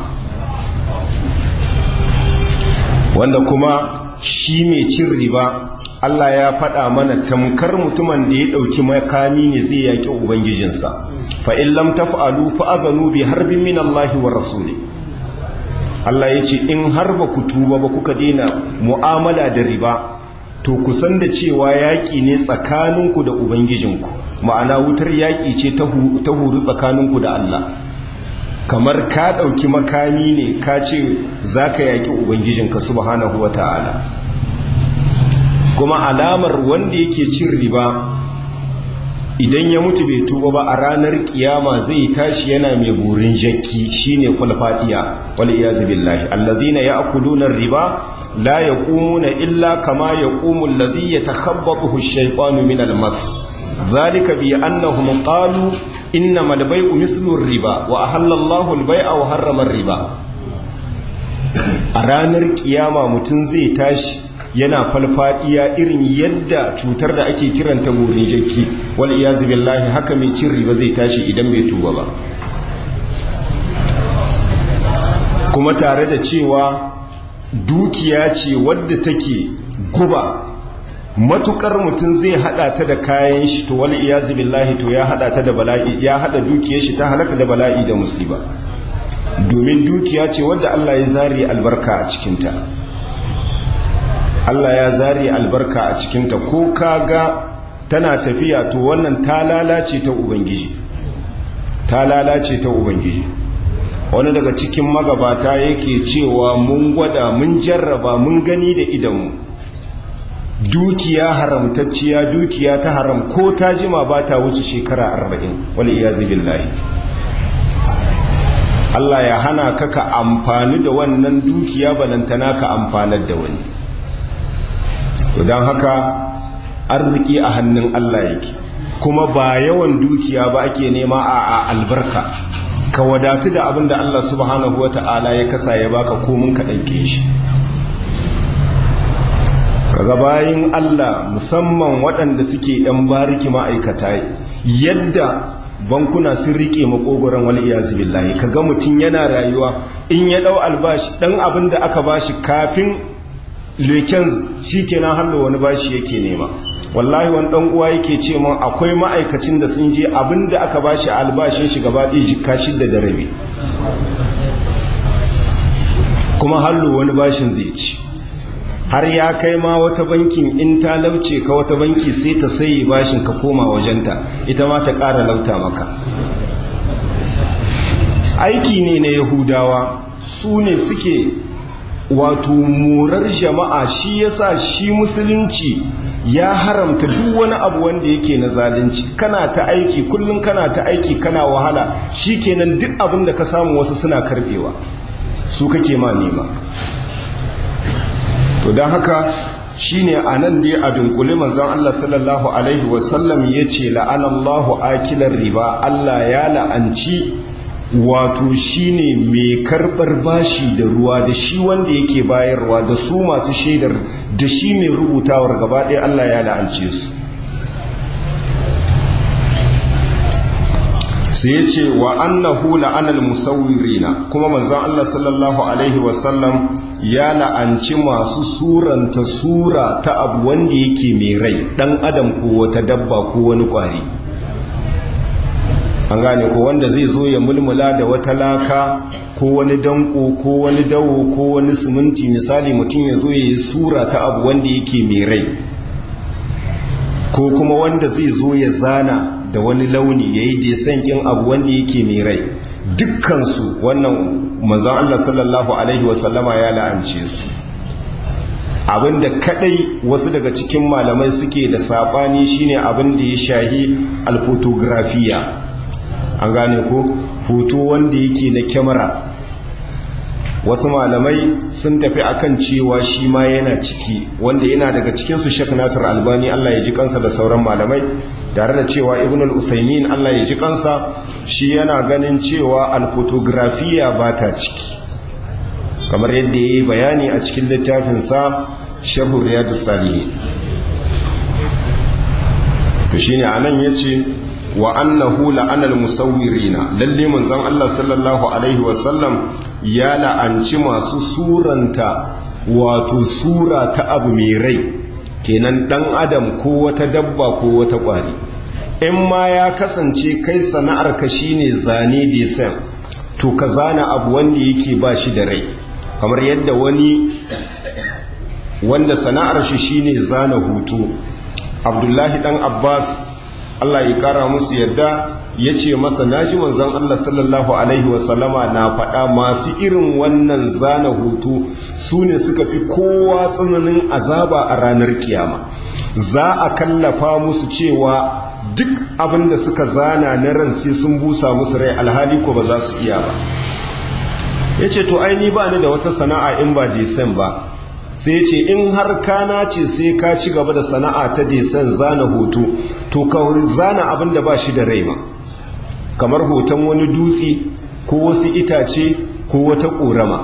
wanda kuma shi mai cin riba Allah ya faɗa mana tamkar mutumin da ya ɗauki makami ne zai yaƙi Ubangijinsa fa in lam taf'alu fa azanu bi harbin min Allah wa rasuli Allah ya ce in har ba ku tuba ba kuka daina mu'amala da riba to ku san da cewa yaƙi ne tsakaninku da ubangijinku ma'ana wutar yaƙi ce ta huru tsakaninku da Allah kamar ka ɗauki makami ne ka ce za ka yaƙi ubangijinka subhanahu wa ta'ala kuma alamar wanda yake cin riba idan ya mutu bai tuba ba a ranar kiyama zai tashi yana mai burin jakki shine kwalfadiya wal iyazu billahi allazina ya'kuluna riba la yaqumuna illa kama yaqumu allazi yatakhabbathu ash-shaytanu min al-mas dhalika bi annahum qalu innama al-bay'u mithlu ar-riba wa ahalla Allahu al-bay'a wa harrama ar-riba a ranar kiyama mutun zai tashi yana falfadiya irin yadda cutar da ake kiranta burin jakki wal iyazu billahi haka mai cin riba zai tashi idan bai tuba ba kuma tare da cewa dukiya ce wadda take guba matukar mutum zai hada ta da kayan shi to wal iyazu billahi to ya hada ta da bala'i ya hada dukiyar shi ta halaka da bala'i da musiba domin dukiya ce wadda Allah ya zari albarka a cikinta Allah ya zari albarka a cikinta ko kaga tana tafiya to wannan ta lalace ta ubangiji ta lalace ta ubangiji wani daga cikin magabata yake cewa mun gwada mun jarraba mun gani da idanmu dukiya haramtacciya dukiya ta haram ko ta jima ba ta wuce shekara arba'in wani iya billahi Allah ya hana ka ka amfani da wannan dukiya balantana ka amfanar da wani don haka arziki a hannun Allah yake kuma ba yawan dukiya ba ake nema a albarka ka wadatu da abin da Allah subhanahu wata'ala ya kasa ya baka komin ka ɗauke shi kaga bayin Allah musamman waɗanda suke ɗan bariki ma'aikata yadda bankuna sun rike makogoron wal iyazu billahi kaga mutum yana rayuwa in ya ɗau albashi ɗan abin da aka bashi kafin leken shi kenan hallo wani bashi yake nema wallahi wani dan uwa yake ce mun akwai ma'aikacin da sun je abinda aka bashi albashin shi gaba ɗaya jikka shidda da rabi kuma hallo wani bashin zai ci har ya kai ma wata bankin in ta lauce ka wata banki sai ta sayi bashin ka koma wajenta ita ma ta ƙara lauta maka aiki ne na yahudawa su ne suke wato morar jama'a shi yasa shi musulunci ya haramta duk wani abu wanda yake na zalunci kana ta aiki kullum kana ta aiki kana wahala shikenan duk abin da ka samu wasu suna karbewa su kake ma nema to don haka shine anan dai a dunkule manzon Allah sallallahu alaihi wasallam yace la'anallahu akilar riba Allah ya la'anci wato shine mai karbar bashi da ruwa da shi wanda yake bayarwa da su masu shaidar da shi mai rubutawar gaba ɗaya Allah ya la'ance su sai ya ce wa annahu la'anal musawwirina kuma manzon Allah sallallahu alaihi wasallam ya la'anci masu suranta sura ta abu wanda yake mai rai dan adam ko wata dabba ko wani kwari an gane ko wanda zai zo ya mulmula da wata laka ko wani danko ko wani dawo ko wani siminti misali mutum ya zo ya yi sura ta abu wanda yake mai rai ko kuma wanda zai zo ya zana da wani launi ya yi desan kin abu wanda yake mai rai dukkansu wannan manzan Allah sallallahu Alaihi wasallama ya la'ance su abinda kadai wasu daga cikin malamai suke da sabani shine abin da ya shahi alfotografiya an gane ko hoto wanda yake na kyamara wasu malamai sun tafi akan cewa shi ma yana ciki wanda yana daga cikinsu shek nasir albani allah ya ji kansa da sauran malamai tare da cewa ibn al-usaimin allah ya ji kansa shi yana ganin cewa alfotografiya ba ta ciki kamar yadda ya yi bayani a cikin littafinsa sharhu riyadu salihi to shine anan yace wa annahu la'anal musawwirina lalle manzon Allah sallallahu alaihi wasallam ya la'anci masu suranta wato sura ta abu mai rai kenan dan adam ko wata dabba ko wata kwari in ma ya kasance kai sana'ar ka shine zane design to ka zana abu wanda yake ba shi da rai kamar yadda wani wanda sana'ar shi shine zana hutu abdullahi dan abbas allah ya kara musu yadda ya ce masa naji manzon allah sallallahu alaihi wasallama na faɗa masu irin wannan zana hutu su ne suka fi kowa tsananin azaba a ranar kiyama za a kallafa musu cewa duk abin da suka zana na ran sai sun busa musu rai alhali ko ba za su iya ba ya ce to aini ba ni da wata sana'a in ba desen ba sai ya ce in har kana ce sai ka ci gaba da sana'a ta desen zana hoto to ka zana abin da ba shi da rai ma kamar hoton wani dutse ko wasu itace ko wata ƙorama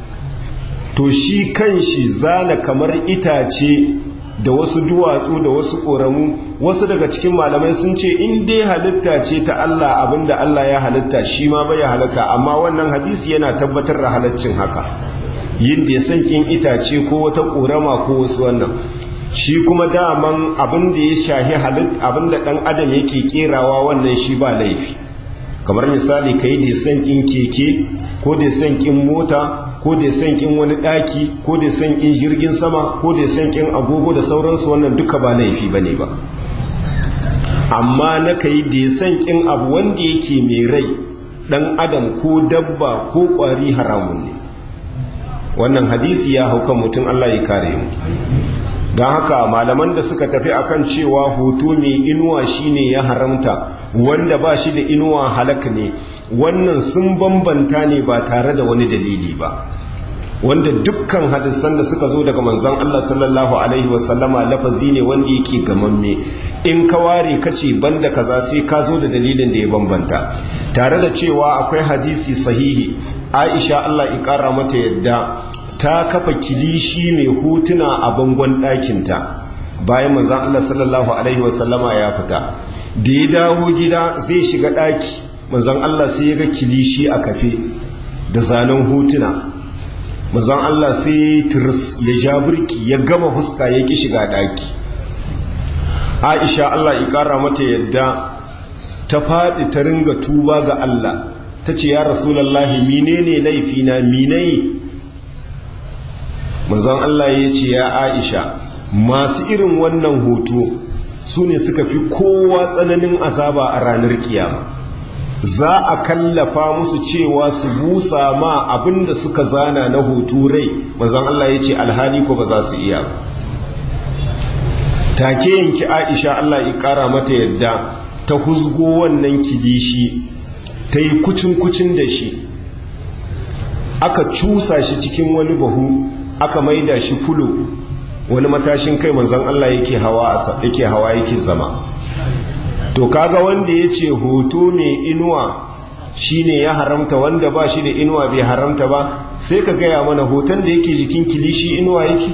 to shi kan shi zana kamar itace da wasu duwatsu da wasu ƙoramu wasu daga cikin malamai sun ce in dai halitta ce ta Allah abinda Allah ya halitta shi ma bai halitta amma wannan hadisi yana tabbatar da halaccin haka yin da ya san kin itace ko wata ƙorama ko wasu wannan shi kuma daman abin da ya shahi halitta abin da ɗan adam yake kerawa wannan shi ba laifi kamar misali ka yi da san kin keke ko da san kin mota ko da san kin wani daki ko da san kin jirgin sama ko da san kin agogo da sauransu wannan duka ba laifi bane ba amma na kai da san kin abu wanda yake mai rai dan adam ko dabba ko kwari haramun ne wannan hadisi ya hauka mutum Allah ya kare mu don haka malaman da suka tafi akan cewa hoto mai inuwa shine ya haramta wanda ba shi da inuwa halak ne wannan sun bambanta ne ba tare da wani dalili ba wanda dukkan hadisan da suka zo daga manzon Allah sallallahu alaihi wasallama lafazi ne wanda yake gamamme in ka ware kace banda kaza sai ka zo da dalilin da ya bambanta tare da cewa akwai hadisi sahihi Aisha Allah ya kara mata yadda ta kafa kilishi mai hotuna a bangon ɗakinta bayan manzon Allah sallallahu alaihi wasallama ya fita da ya dawo gida zai shiga ɗaki manzon Allah sai ya ga kilishi a kafe da zanen hotuna manzon Allah sai tirs ya ja burki ya gama huska ya ki shiga daki Aisha Allah ya kara mata yadda ta faɗi ta ringa tuba ga Allah ta ce ya rasulallahi menene laifina minai manzon Allah ya ce ya Aisha masu irin wannan hoto su ne suka fi kowa tsananin azaba a ranar kiyama za a kallafa musu cewa su busa ma abinda suka zana na hoto rai manzon Allah ya ce alhali ko ba za su iya ba take yanki Aisha Allah ya kara mata yadda ta huzgo wannan kilishi ta yi kucin-kucin da shi aka cusa shi cikin wani bahu aka maida shi fulo wani matashin kai manzon Allah yake hawa yake hawa yake zama to kaga wanda ya ce hoto mai inuwa shine ya haramta wanda ba shi da inuwa bai haramta ba sai ka gaya mana hoton da yake jikin kilishi inuwa yake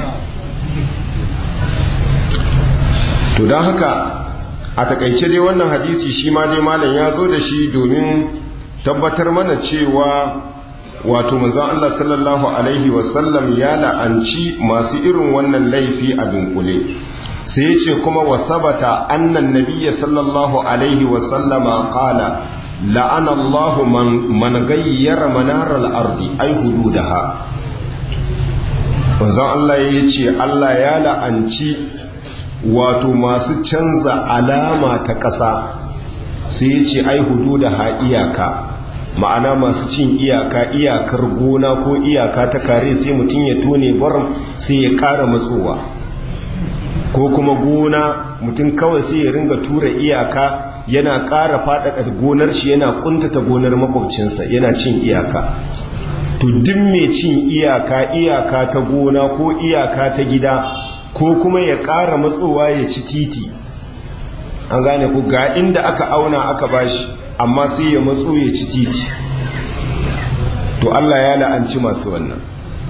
to don haka a takaice dai wannan hadisi shi ma dai malam ya zo da shi domin tabbatar mana cewa wato manzon Allah sallallahu alaihi wasallam ya la'anci masu irin wannan laifi a dunkule sai ya ce kuma wa sabata annan nabiyya sallallahu alaihi wasallama qala la'ana Allahu man gayyara manaral ardi ay hududaha manzon Allah ya ce Allah ya la'anci wato masu canza alama ta ƙasa sai ya ce ai hududaha iyaka ma'ana masu cin iyaka iyakar gona ko iyaka ta kare sai mutum ya tone barin sai ya ƙara matsowa ko kuma gona mutum kawai sai ya ringa tura iyaka yana ƙara faɗaɗa gonar shi yana ƙuntata gonar makwabcinsa yana cin iyaka to duk mai cin iyaka iyaka ta gona ko iyaka ta gida ko kuma ya ƙara matsowa ya ci titi an gane ku ga inda aka auna aka bashi amma sai ya matso ya ci titi to Allah ya la'anci masu wannan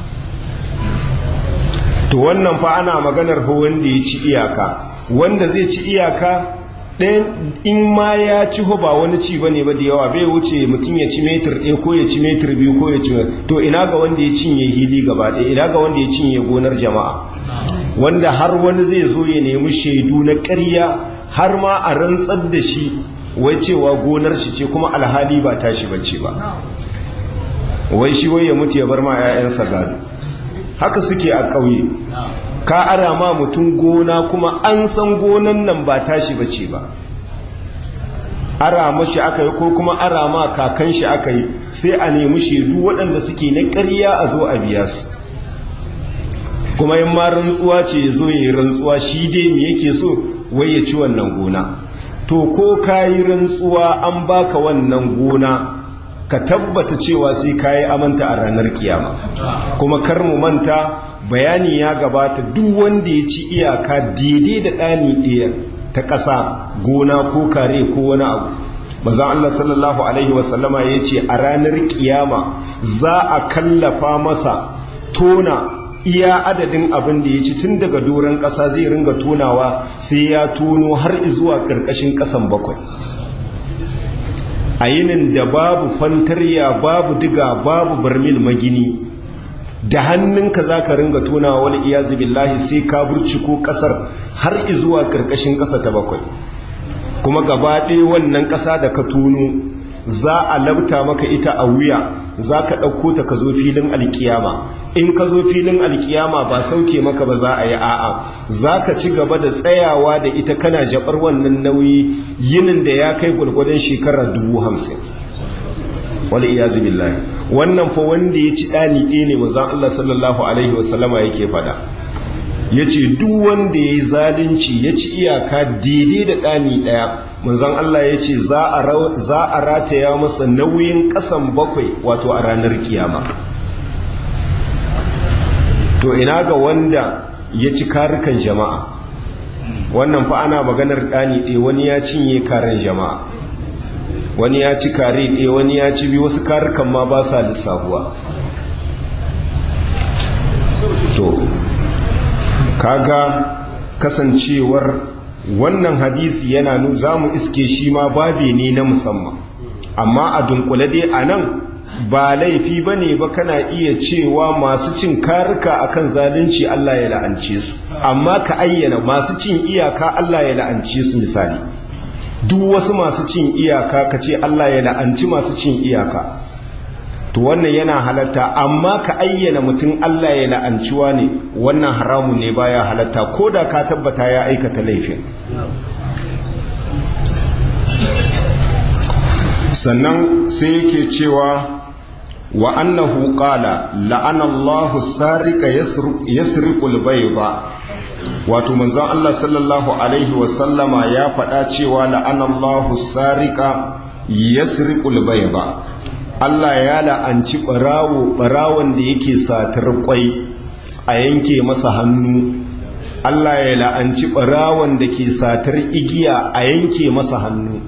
to wannan fa ana maganar fa wanda ya ci iyaka wanda zai ci iyaka ɗayan in ma ya ci ho ba wani ci bane ba da yawa bai wuce mutum ya ci metir ɗaya ko ya ci metir biyu ko ya ci to ina ga wanda ya cinye hili gaba ɗaya ina ga wanda ya cinye gonar jama'a wanda har wani zai zo ya nemi shaidu na ƙarya har ma a rantsar da shi wai cewa gonar shi ce kuma alhali ba tashi bace ba wai shi wai ya mutu ya bar ma 'ya'yansa gado haka suke a ƙauye ka ara ma mutum gona kuma an san gonan nan ba tashi bace ba ara mashi aka yi ko kuma ara ma kakan shi aka yi sai a nemi shaidu waɗanda suke na ƙarya a zo a biya su kuma yin ma rantsuwa ce ya zo ya yi rantsuwa shi dai me yake so wai ya ci wannan gona to ko ka yi rantsuwa an baka wannan gona ka tabbata cewa sai ka yi amanta a ranar kiyama kuma kar mu manta bayani ya gabata duk wanda ya ci iyaka daidai da ɗani ɗaya ta ƙasa gona ko kare ko wani abu mazan Allah sallallahu Alaihi wasallama ya ce a ranar kiyama za a kallafa masa tona iya adadin abin da ya ci tun daga doron ƙasa zai ringa tonawa sai ya tono har zuwa ƙarƙashin ƙasan bakwai a yinin da babu fantarya babu diga babu barmil magini da hannunka za ka ringa tonawa wani iyazu billahi sai ka burciko ƙasar har zuwa ƙarƙashin ƙasa ta bakwai kuma gaba ɗaya wannan ƙasa da ka tono za a labta maka ita a wuya za ka ɗauko ta ka zo filin alkiyama in ka zo filin alkiyama ba sauke maka ba za a yi a'a za ka ci gaba da tsayawa da ita kana jabar wannan nauyi yinin da ya kai gwargwadon shekara dubu hamsin wani iyazu billahi wannan fa wanda ya ci ɗani ɗaya ne mazan Allah sallallahu alaihi wasallama yake faɗa ya ce duk wanda ya yi zalunci ya ci iyaka daidai da ɗani ɗaya manzon Allah ya ce za a rataya masa nauyin ƙasan bakwai wato a ranar kiyama to ina ga wanda ya ci karukan jama'a wannan fa ana maganar ɗani ɗaya wani ya cinye karen jama'a wani ya ci kare ɗaya wani ya ci biyu wasu karukan ma ba sa lissahuwa to kaga kasancewar wannan hadisi yana nu za mu iske shi ma babe ne na musamman amma a dunkule dai a nan ba laifi ba ne ba kana iya cewa masu cin karika akan zalunci Allah ya la'ance su amma ka ayyana masu cin iyaka Allah ya la'ance su misali duk wasu masu cin iyaka ka ce Allah ya la'anci masu cin iyaka to wannan yana halatta amma ka ayyana mutum Allah ya la'anciwa ne wannan haramun ne baya halatta ko da ka tabbata ya aikata laifin sannan sai yake cewa wa annahu qala la'ana Allahu sarika yasriqul bayda wato manzon Allah sallallahu alaihi wa sallama ya faɗa cewa la'ana Allahu sarika yasriqul bayda Allah ya la'anci ɓarawo ɓarawon da yake satar kwai a yanke masa hannu Allah ya la'anci ɓarawon da ke satar igiya a yanke masa hannu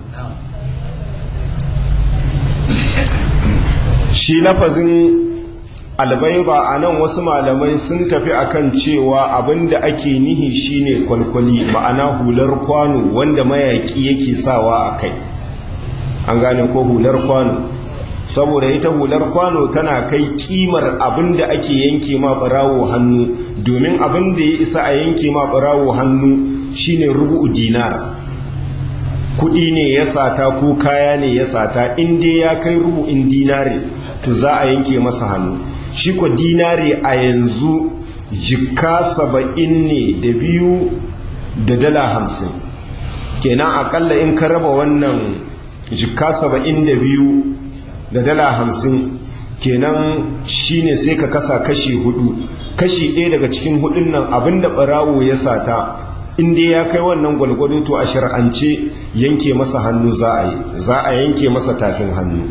shi lafazin albaiba a nan wasu malamai sun tafi akan cewa abinda ake nihi shine kwalkwali ma'ana hular kwano wanda mayaki yake sawa a kai an gane ko hular kwano saboda ita hular kwano tana kai kimar abinda ake yanke ma barawo hannu domin abinda ya isa a yanke ma barawo hannu shine rubu dinar kudi ne ya sata ko kaya ne ya sata inda ya kai rubu'in dinare to za a yanke masa hannu shi ko dinare a yanzu jika saba'in ne da biyu da dala hamsin kenan akalla in ka raba wannan jika saba'in da biyu da dala hamsin kenan shine sai ka kasa kashi hudu kashi ɗaya daga cikin hudun nan abinda ɓarawo ya sata inda ya kai wannan gwalgwado to a shar'ance yanke masa hannu za a yi za a yanke masa tafin hannu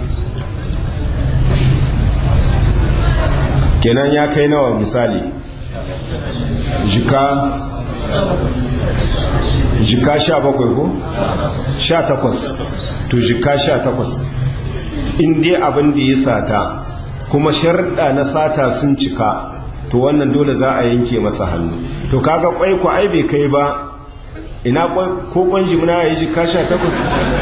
kenan ya kai nawa misali jika jika sha bakwai ko? sha takwas to jika sha takwas inda abin da ya sata kuma sharɗa na sata sun cika to wannan dole za a yanke masa hannu to kaga kwai ku ai bai kai ba ina ko kwan jimna ya yi jika sha takwas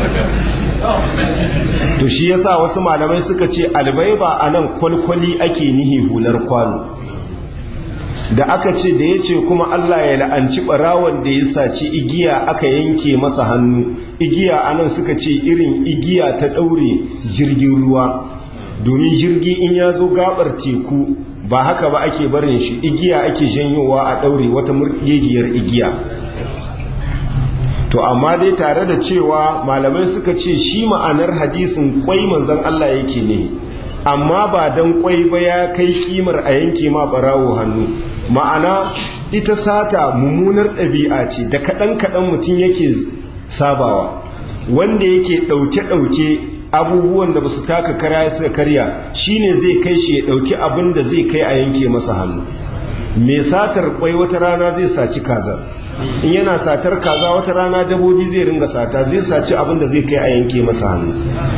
to shi yasa wasu malamai suka ce albaiba a nan kwalkwali ake nihi hular kwano da aka ce da ya ce kuma Allah ya la'anci ɓarawon da ya saci igiya aka yanke masa hannu igiya anan suka ce irin igiya ta ɗaure jirgin ruwa domin jirgi in ya zo gabar teku ba haka ba ake barin shi igiya ake janyowa a ɗaure wata murgegiyar igiya to amma dai tare da cewa malamai suka ce shi ma'anar hadisin kwai manzan Allah yake ne amma ba don kwai ba ya kai kimar a yanke ma barawo hannu ma'ana ita sata mummunar ɗabi'a ce da kaɗan-kaɗan mutum yake sabawa wanda yake ɗauke-ɗauke abubuwan da ba su taka kara suka karya shine zai kai shi ya ɗauki abin da zai kai a yanke masa hannu mai satar kwai wata rana zai saci kazar in yana satar kaza wata rana dabobi zai ringa sata zai saci abin da zai kai a yanke masa hannu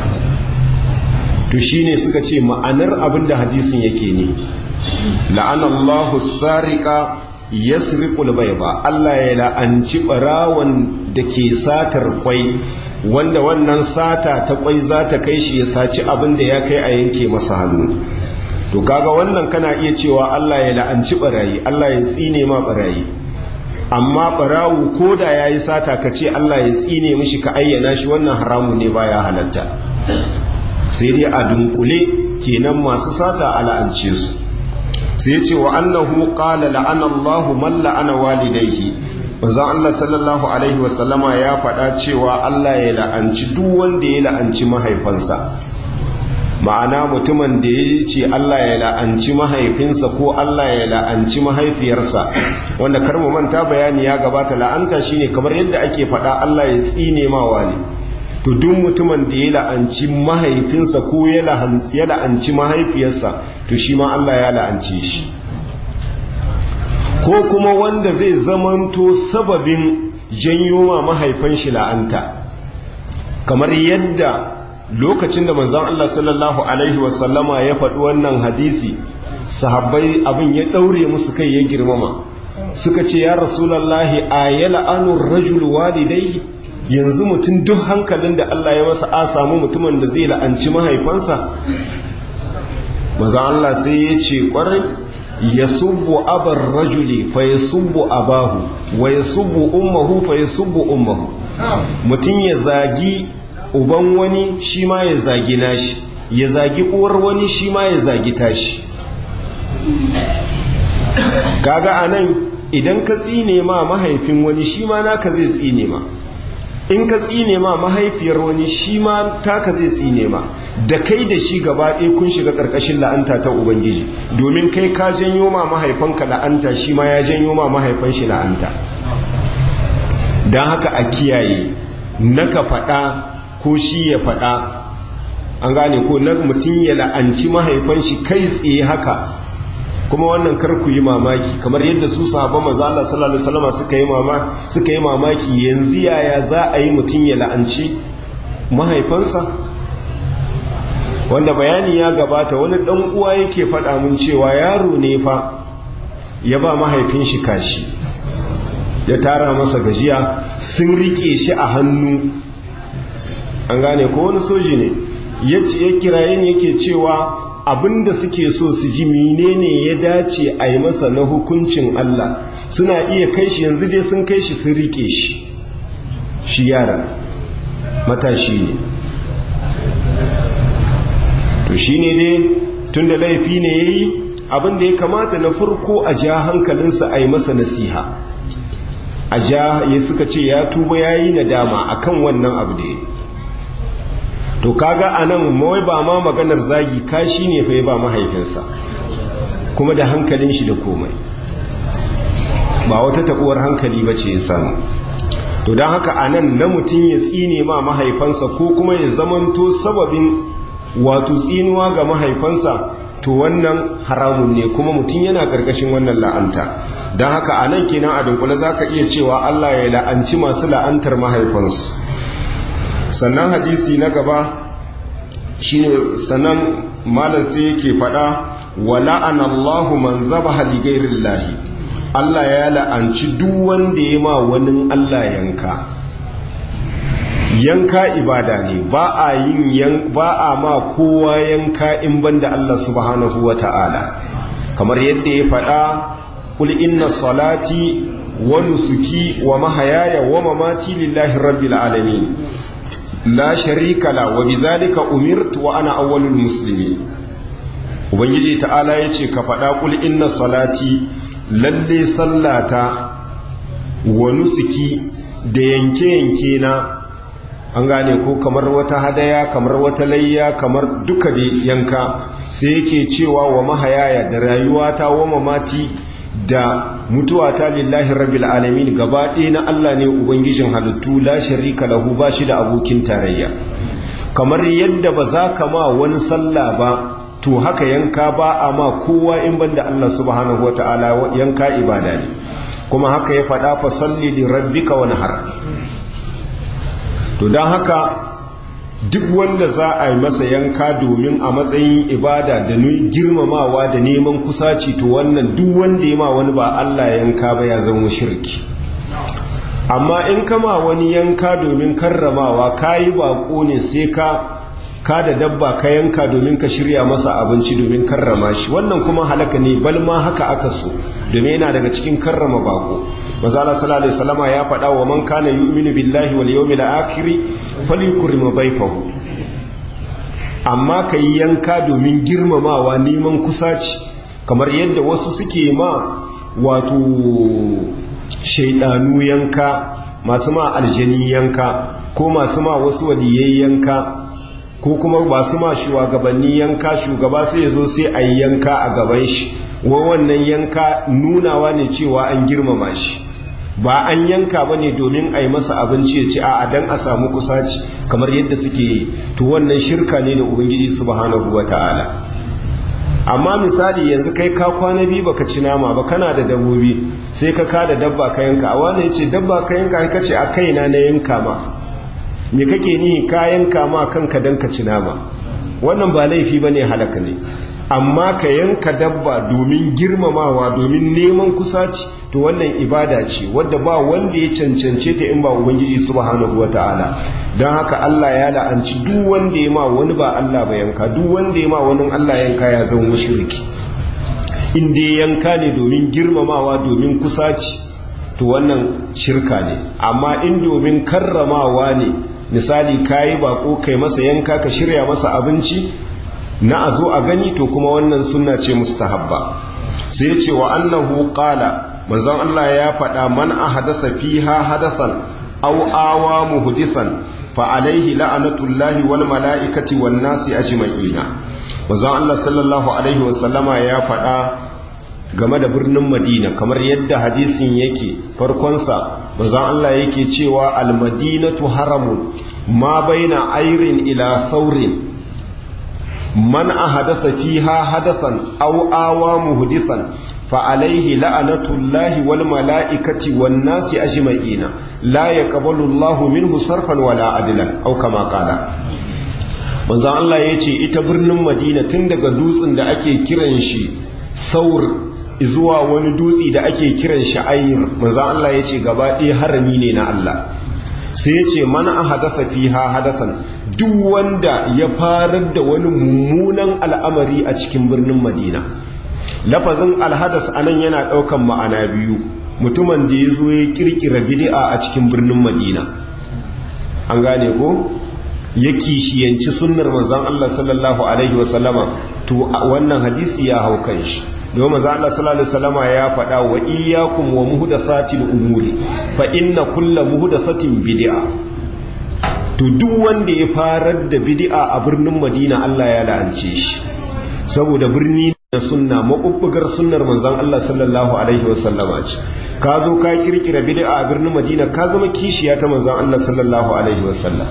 to shine suka ce ma'anar abin da hadisin yake ne la'anallahu sarika yasriqul bayda Allah ya la'anci barawan da ke satar kwai wanda wannan sata ta kwai za ta kai shi ya saci abin da ya kai a yanke masa hannu to kaga wannan kana iya cewa Allah ya la'anci barayi Allah ya tsine ma barayi amma barawu ko da ya yi sata ka ce Allah ya tsine mishi ka ayyana shi wannan haramu ne baya halatta sai dai a dunkule kenan masu sata a la'ance su sai ya ce wa annahu qala la'ana Allahu man la'ana walidayhi manzo Allah sallallahu alaihi wasallama ya faɗa cewa Allah ya la'anci duk wanda ya la'anci mahaifansa ma'ana mutumin da ya ce Allah ya la'anci mahaifinsa ko Allah ya la'anci mahaifiyarsa wanda kar mu manta bayani ya gabata la'anta shine kamar yadda ake faɗa Allah ya tsine ma wani to duk mutumin da ya la'anci mahaifinsa ko ya la'anci mahaifiyarsa to shi ma Allah ya la'ance shi ko kuma wanda zai zamanto sababin janyo ma mahaifan shi la'anta kamar yadda lokacin da manzon Allah sallallahu alaihi wasallama ya faɗi wannan hadisi sahabbai abin ya ɗaure musu kai ya girmama suka ce ya rasulallahi a ya la'anun rajul walidai yanzu mutum duk hankalin da Allah ya masa a samu mutumin da zai la'anci mahaifansa manzon Allah sai ya ce ƙwarai ya subbu abar rajuli fa ya subbu abahu wa ya subbu ummahu fa ya subbu ummahu mutum ya zagi uban wani shi ma ya zagi nashi ya zagi uwar wani shi ma ya zagi tashi kaga anan idan ka tsine ma mahaifin wani shi ma naka zai tsine ma in ka tsine ma mahaifiyar wani shi ma taka zai tsine ma da kai da shi gaba ɗaya kun shiga ƙarƙashin la'anta ta ubangiji domin kai ka janyo ma mahaifanka la'anta shi ma ya janyo ma mahaifan shi la'anta don haka a kiyaye naka faɗa ko shi ya faɗa an gane ko na mutum ya la'anci mahaifan shi kai tsaye haka kuma wannan kar ku yi mamaki kamar yadda su sahabban manzo Allah sallallahu alaihi wasallam suka yi mamaki suka yi mamaki yanzu yaya za a yi mutum ya la'anci mahaifansa wanda bayani ya gabata wani dan uwa yake faɗa mun cewa yaro ne fa ya ba mahaifin shi kashi ya tara masa gajiya sun rike shi a hannu an gane ko wani soji ne ya kirayen yake cewa abinda suke so su ji menene ya dace a yi masa na hukuncin Allah suna iya kai shi yanzu dai sun kai shi sun rike shi shi yara matashi ne to shi ne dai tun da laifi ne ya yi abinda ya kamata na farko a ja hankalinsa a yi masa nasiha a ja ya suka ce ya tuba ya yi nadama akan wannan abu da ya to kaga anan mawai ba ma maganar zagi kashi ne fa ba mahaifinsa kuma da hankalin shi da komai ba wata tabuwar hankali ba ce ya samu to don haka anan na mutum ya tsine ma mahaifansa ko kuma ya zamanto sababin wato tsinuwa ga mahaifansa to wannan haramun ne kuma mutum yana karkashin wannan la'anta don haka anan kenan a dunkule za ka iya cewa allah ya la'anci masu la'antar mahaifansu sannan hadisi na gaba shine sannan malam sai yake fada wa la'ana Allahu man zabaha li ghairillahi Allah ya la'anci duk wanda ya ma wani Allah yanka yanka ibada ne ba a yin ba a ma kowa yanka in banda Allah subhanahu wata'ala kamar yadda ya fada kul inna salati wa nusuki wa mahayaya wa mamati lillahi rabbil alamin la sharika la wa bidhalika umirtu wa ana awwalul muslimin ubangiji ta'ala yace ka faɗa kul inna salati lalle sallata wa nusuki da yanke-yanke na an gane ko kamar wata hadaya kamar wata layya kamar duka da yanka sai yake cewa wa mahayaya da rayuwata wa mamati da mutuwata lillahi rabbil alamin gaba ɗaya na Allah ne ubangijin halittu la sharika lahu ba shi da abokin tarayya kamar yadda ba za ka ma wani sallah ba to haka yanka ba a ma kowa in banda Allah subhanahu wataala yanka ibada ne kuma haka ya faɗa fa salli li rabbika wanhar to don haka duk wanda za a yi masa yanka domin a matsayin ibada da girmamawa da neman kusaci to wannan duk wanda ya ma wani ba Allah yanka ba ya zama shirki amma in kama wani yanka domin karramawa ka yi bako ne sai ka ka da dabba ka yanka domin ka shirya masa abinci domin karrama shi wannan kuma halaka ne balma haka aka so domin yana daga cikin karrama bako mazala sallallahu alaihi wasallama ya faɗa wa man kana yu'minu billahi wal yawmil akhir falyukrim dhayfahu amma kai yanka domin girmamawa neman kusaci kamar yadda wasu suke ma wato shaidanu yanka masu ma aljani yanka ko masu ma wasu waliyai yanka ko kuma ba su ma shugabanni yanka shugaba sai ya zo sai a yi yanka a gaban shi wa wannan yanka nunawa ne cewa an girmama shi ba an yanka ba ne domin a yi masa abinci ya ci a dan a samu kusaci kamar yadda suke yi to wannan shirka ne da ubangiji subhanahu wa ta'ala amma misali yanzu kai ka kwana biyu baka ci nama ba kana da dabbobi sai ka ka da dabba ka yanka a wani ya ce dabba ka yanka ka ce a kaina na yanka ma me kake ni ka yanka ma kanka dan ka ci nama wannan ba laifi bane halaka ne amma ka yanka dabba domin girmamawa domin neman kusaci to wannan ibada ce wadda ba wanda ya cancance ta in ba ubangiji subhanahu wataala don haka Allah ya la'anci duk wanda ya ma wani ba Allah ba yanka duk wanda ya ma wani Allah yanka ya zama mushriki in dai yanka ne domin girmamawa domin kusaci to wannan shirka ne amma in domin karramawa ne misali kayi bako kai masa yanka ka shirya masa abinci na a zo a gani to kuma wannan sunna ce mustahabba sai ce wa annahu qala manzon Allah ya faɗa man ahadasa fiha hadasan aw awa muhdisan fa alaihi la'anatullahi wal mala'ikati wan nasi ajma'ina manzon Allah sallallahu alaihi wa sallama ya faɗa game da birnin Madina kamar yadda hadisin yake farkonsa manzon Allah yake cewa al madinatu haramun ma baina airin ila saurin man ahadasa fiha hadasan aw awa muhdisan fa alaihi la'anatullahi wal mala'ikati wan nasi ajma'ina la yaqbalu Allahu minhu sarfan wala adlan aw kama qala manzo Allah yace ita birnin Madina tun daga dutsen da ake kiran shi saur zuwa wani dutsi da ake kiran shi ayir manzo Allah yace gaba ɗaya harami ne na Allah sai yace man ahadasa fiha hadasan duk wanda ya farar da wani mummunan al'amari a cikin birnin Madina lafazin alhadas anan yana ɗaukan ma'ana biyu mutumin da ya zo ya kirkira bid'a a cikin birnin madina an gane ko ya kishiyanci sunnar manzon Allah sallallahu alaihi wasallama to wannan hadisi ya hau kan shi domin manzon Allah sallallahu alaihi wasallama ya faɗa wa iyyakum wa muhdathatil umuri fa inna kulla muhdathatin bid'a to duk wanda ya farar da bid'a a birnin madina Allah ya la'ance shi saboda birni da sunna maɓuɓɓugar sunnar manzan Allah sallallahu Alaihi wasallama ce ka zo ka kirkira bid'a a birnin madina ka zama kishiya ta manzan Allah sallallahu Alaihi wasallam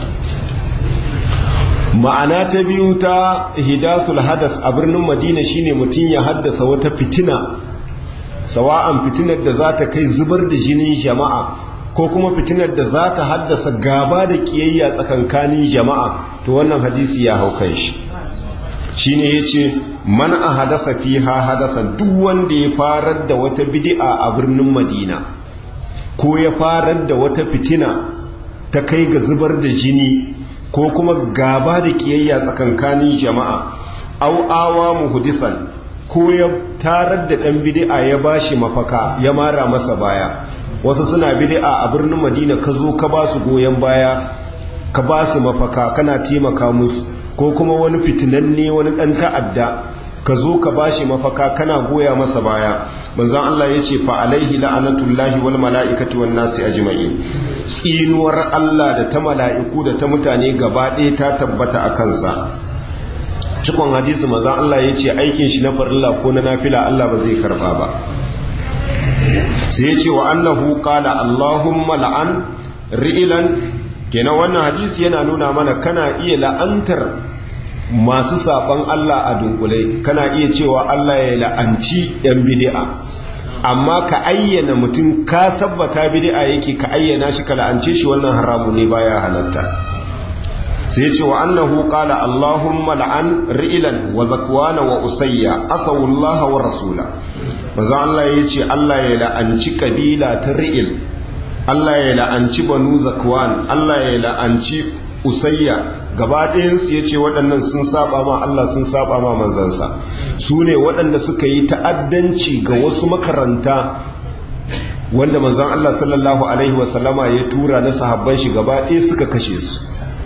ma'ana ta biyu ta hidasul hadas a birnin madina shine mutum ya haddasa wata fitina sawa'an fitinar da za ta kai zubar da jinin jama'a ko kuma fitinar da za ta haddasa gaba da kiyayya tsakankanin jama'a to wannan hadisi ya hau kan shi shine yace man ahadasa fiha hadasan duk wanda ya farar da wata bid'a a birnin Madina ko ya farar da wata fitina ta kai ga zubar da jini ko kuma gaba da kiyayya tsakankanin jama'a au awa muhdisan ko ya tarar da dan bid'a ya bashi mafaka ya mara masa baya wasu suna bid'a a birnin Madina ka zo ka ba su goyen baya ka ba su mafaka kana taimaka musu ko kuma wani fitinanne wani ɗan ta'adda ka zo ka ba shi mafaka kana goya masa baya manzan Allah ya ce fa'alaihi la'anatullahi wal mala'ikatu wan nasi ajma'in tsinuwar Allah da ta mala'iku da ta mutane gaba ɗaya ta tabbata a kansa cikon hadisi manzan Allah ya ce aikin shi na farilla ko na nafila Allah ba zai karɓa ba sai ya ce wa annahu qala Allahumma la'an ri'ilan kenan wannan hadisi yana nuna mana kana iya la'antar masu saban Allah a dunkule kana iya cewa Allah ya la'anci yan bid'a amma ka ayyana mutum ka tabbata bid'a yake ka ayyana shi ka la'ance shi wannan haramu ne baya halatta sai ce wa annahu qala Allahumma la'an ri'ilan wa zakwana wa usayya asawullaha wa rasula maza Allah ya ce Allah ya la'anci kabila ta ri'il Allah ya la'anci banu zakwan Allah ya la'anci usayya gaba ɗayansu ya ce waɗannan sun saba ma Allah sun saba ma manzansa su ne waɗanda suka yi ta'addanci ga wasu makaranta wanda manzan Allah sallallahu alaihi wasallama ya tura na sahabban shi gaba ɗaya suka kashe su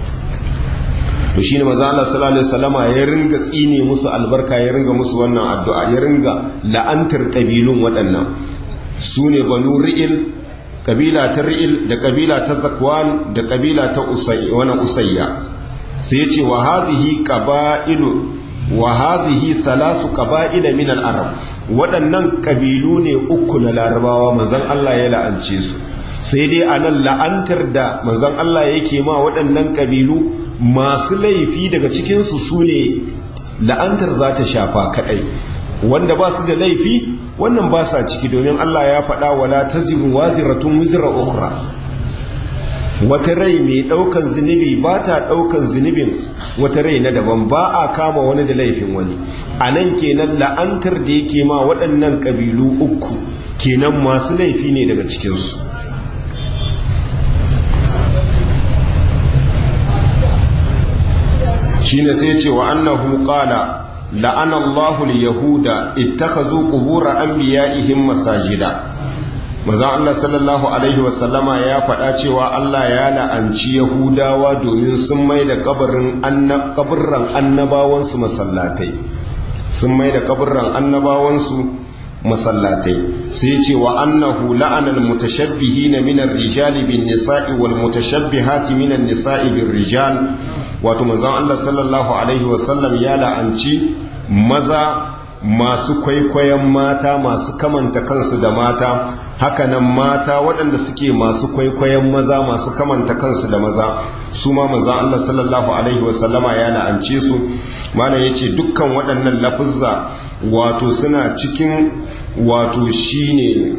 to shine manzan Allah sallallahu alaihi wasallama ya ringa tsine musu albarka ya ringa musu wannan addu'a ya ringa la'antar kabilun waɗannan su ne banu ri'il kabila ta ri'il da kabila ta zakwan da kabila ta usayya sai ce wa hadhihi qaba'ilu wa hadhihi thalasu qaba'ila min al-arab waɗannan kabilu ne uku na larabawa manzon Allah ya la'ance su sai dai anan la'antar da manzon Allah yake ma waɗannan kabilu masu laifi daga cikin su sune la'antar za ta shafa kadai wanda ba su da laifi wannan ba sa ciki domin Allah ya faɗa wala taziru waziratun wizra ukhra wata rai mai ɗaukan zunubi ba ta ɗaukan zunubin wata rai na daban ba a kama wani da laifin wani a nan kenan la'antar da yake ma waɗannan ƙabilu uku kenan masu laifi ne daga cikinsu shi ne sai ce wa annahu qala la'ana Allahu al-yahuda ittakhazu qubur anbiya'ihim masajida maza Allah sallallahu alaihi wasallama ya faɗa cewa Allah ya la'anci yahudawa domin sun mai da kabarin kaburran annabawansu masallatai sun mai da kaburran annabawansu masallatai sai ce wa annahu la'ana al-mutashabbihina min ar-rijali bin nisa'i wal mutashabbihati min an-nisa'i bir rijal wato manzon Allah sallallahu alaihi wasallam ya la'anci maza masu kwaikwayon mata masu kamanta kansu da mata hakanan mata waɗanda suke masu kwaikwayon maza masu kamanta kansu da maza su ma maza Allah sallallahu alaihi wasallama ya la'ance su mana ya ce dukkan waɗannan lafuzza wato suna cikin wato shine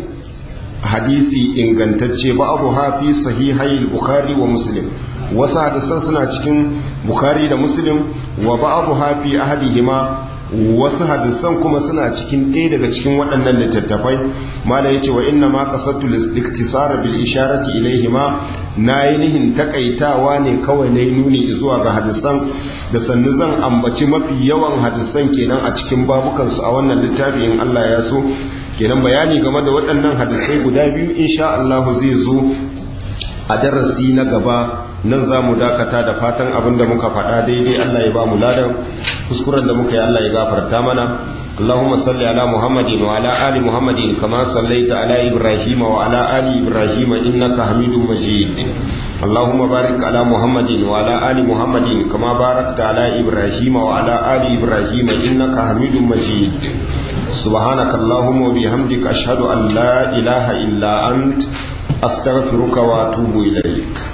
hadisi ingantacce ba abu hafi sahihai bukhari wa muslim wasu hadisan suna cikin bukhari da muslim wa ba abu hafi ahadihima wasu hadisan kuma suna cikin ɗaya daga cikin waɗannan littattafai mala yace wa inna ma qasadtu liktisara bil isharati ilayhima na yi nihin takaitawa ne kawai na nuni zuwa ga hadisan da sannu zan ambaci mafi yawan hadisan kenan a cikin babukansu a wannan littafi in Allah ya so kenan bayani game da waɗannan hadisai guda biyu insha Allah zai zo a darasi na gaba nan za mu dakata da fatan abin da muka faɗa daidai Allah ya ba mu ladan kuskuren da muka yi Allah ya gafarta mana اللهم صل على محمد وعلى آل محمد كما صليت على إبراهيم وعلى آل إبراهيم إنك حميد مجيد اللهم بارك على محمد وعلى آل محمد كما باركت على إبراهيم وعلى آل إبراهيم إنك حميد مجيد سبحانك اللهم وبحمدك أشهد أن لا إله إلا أنت أستغفرك وأتوب إليك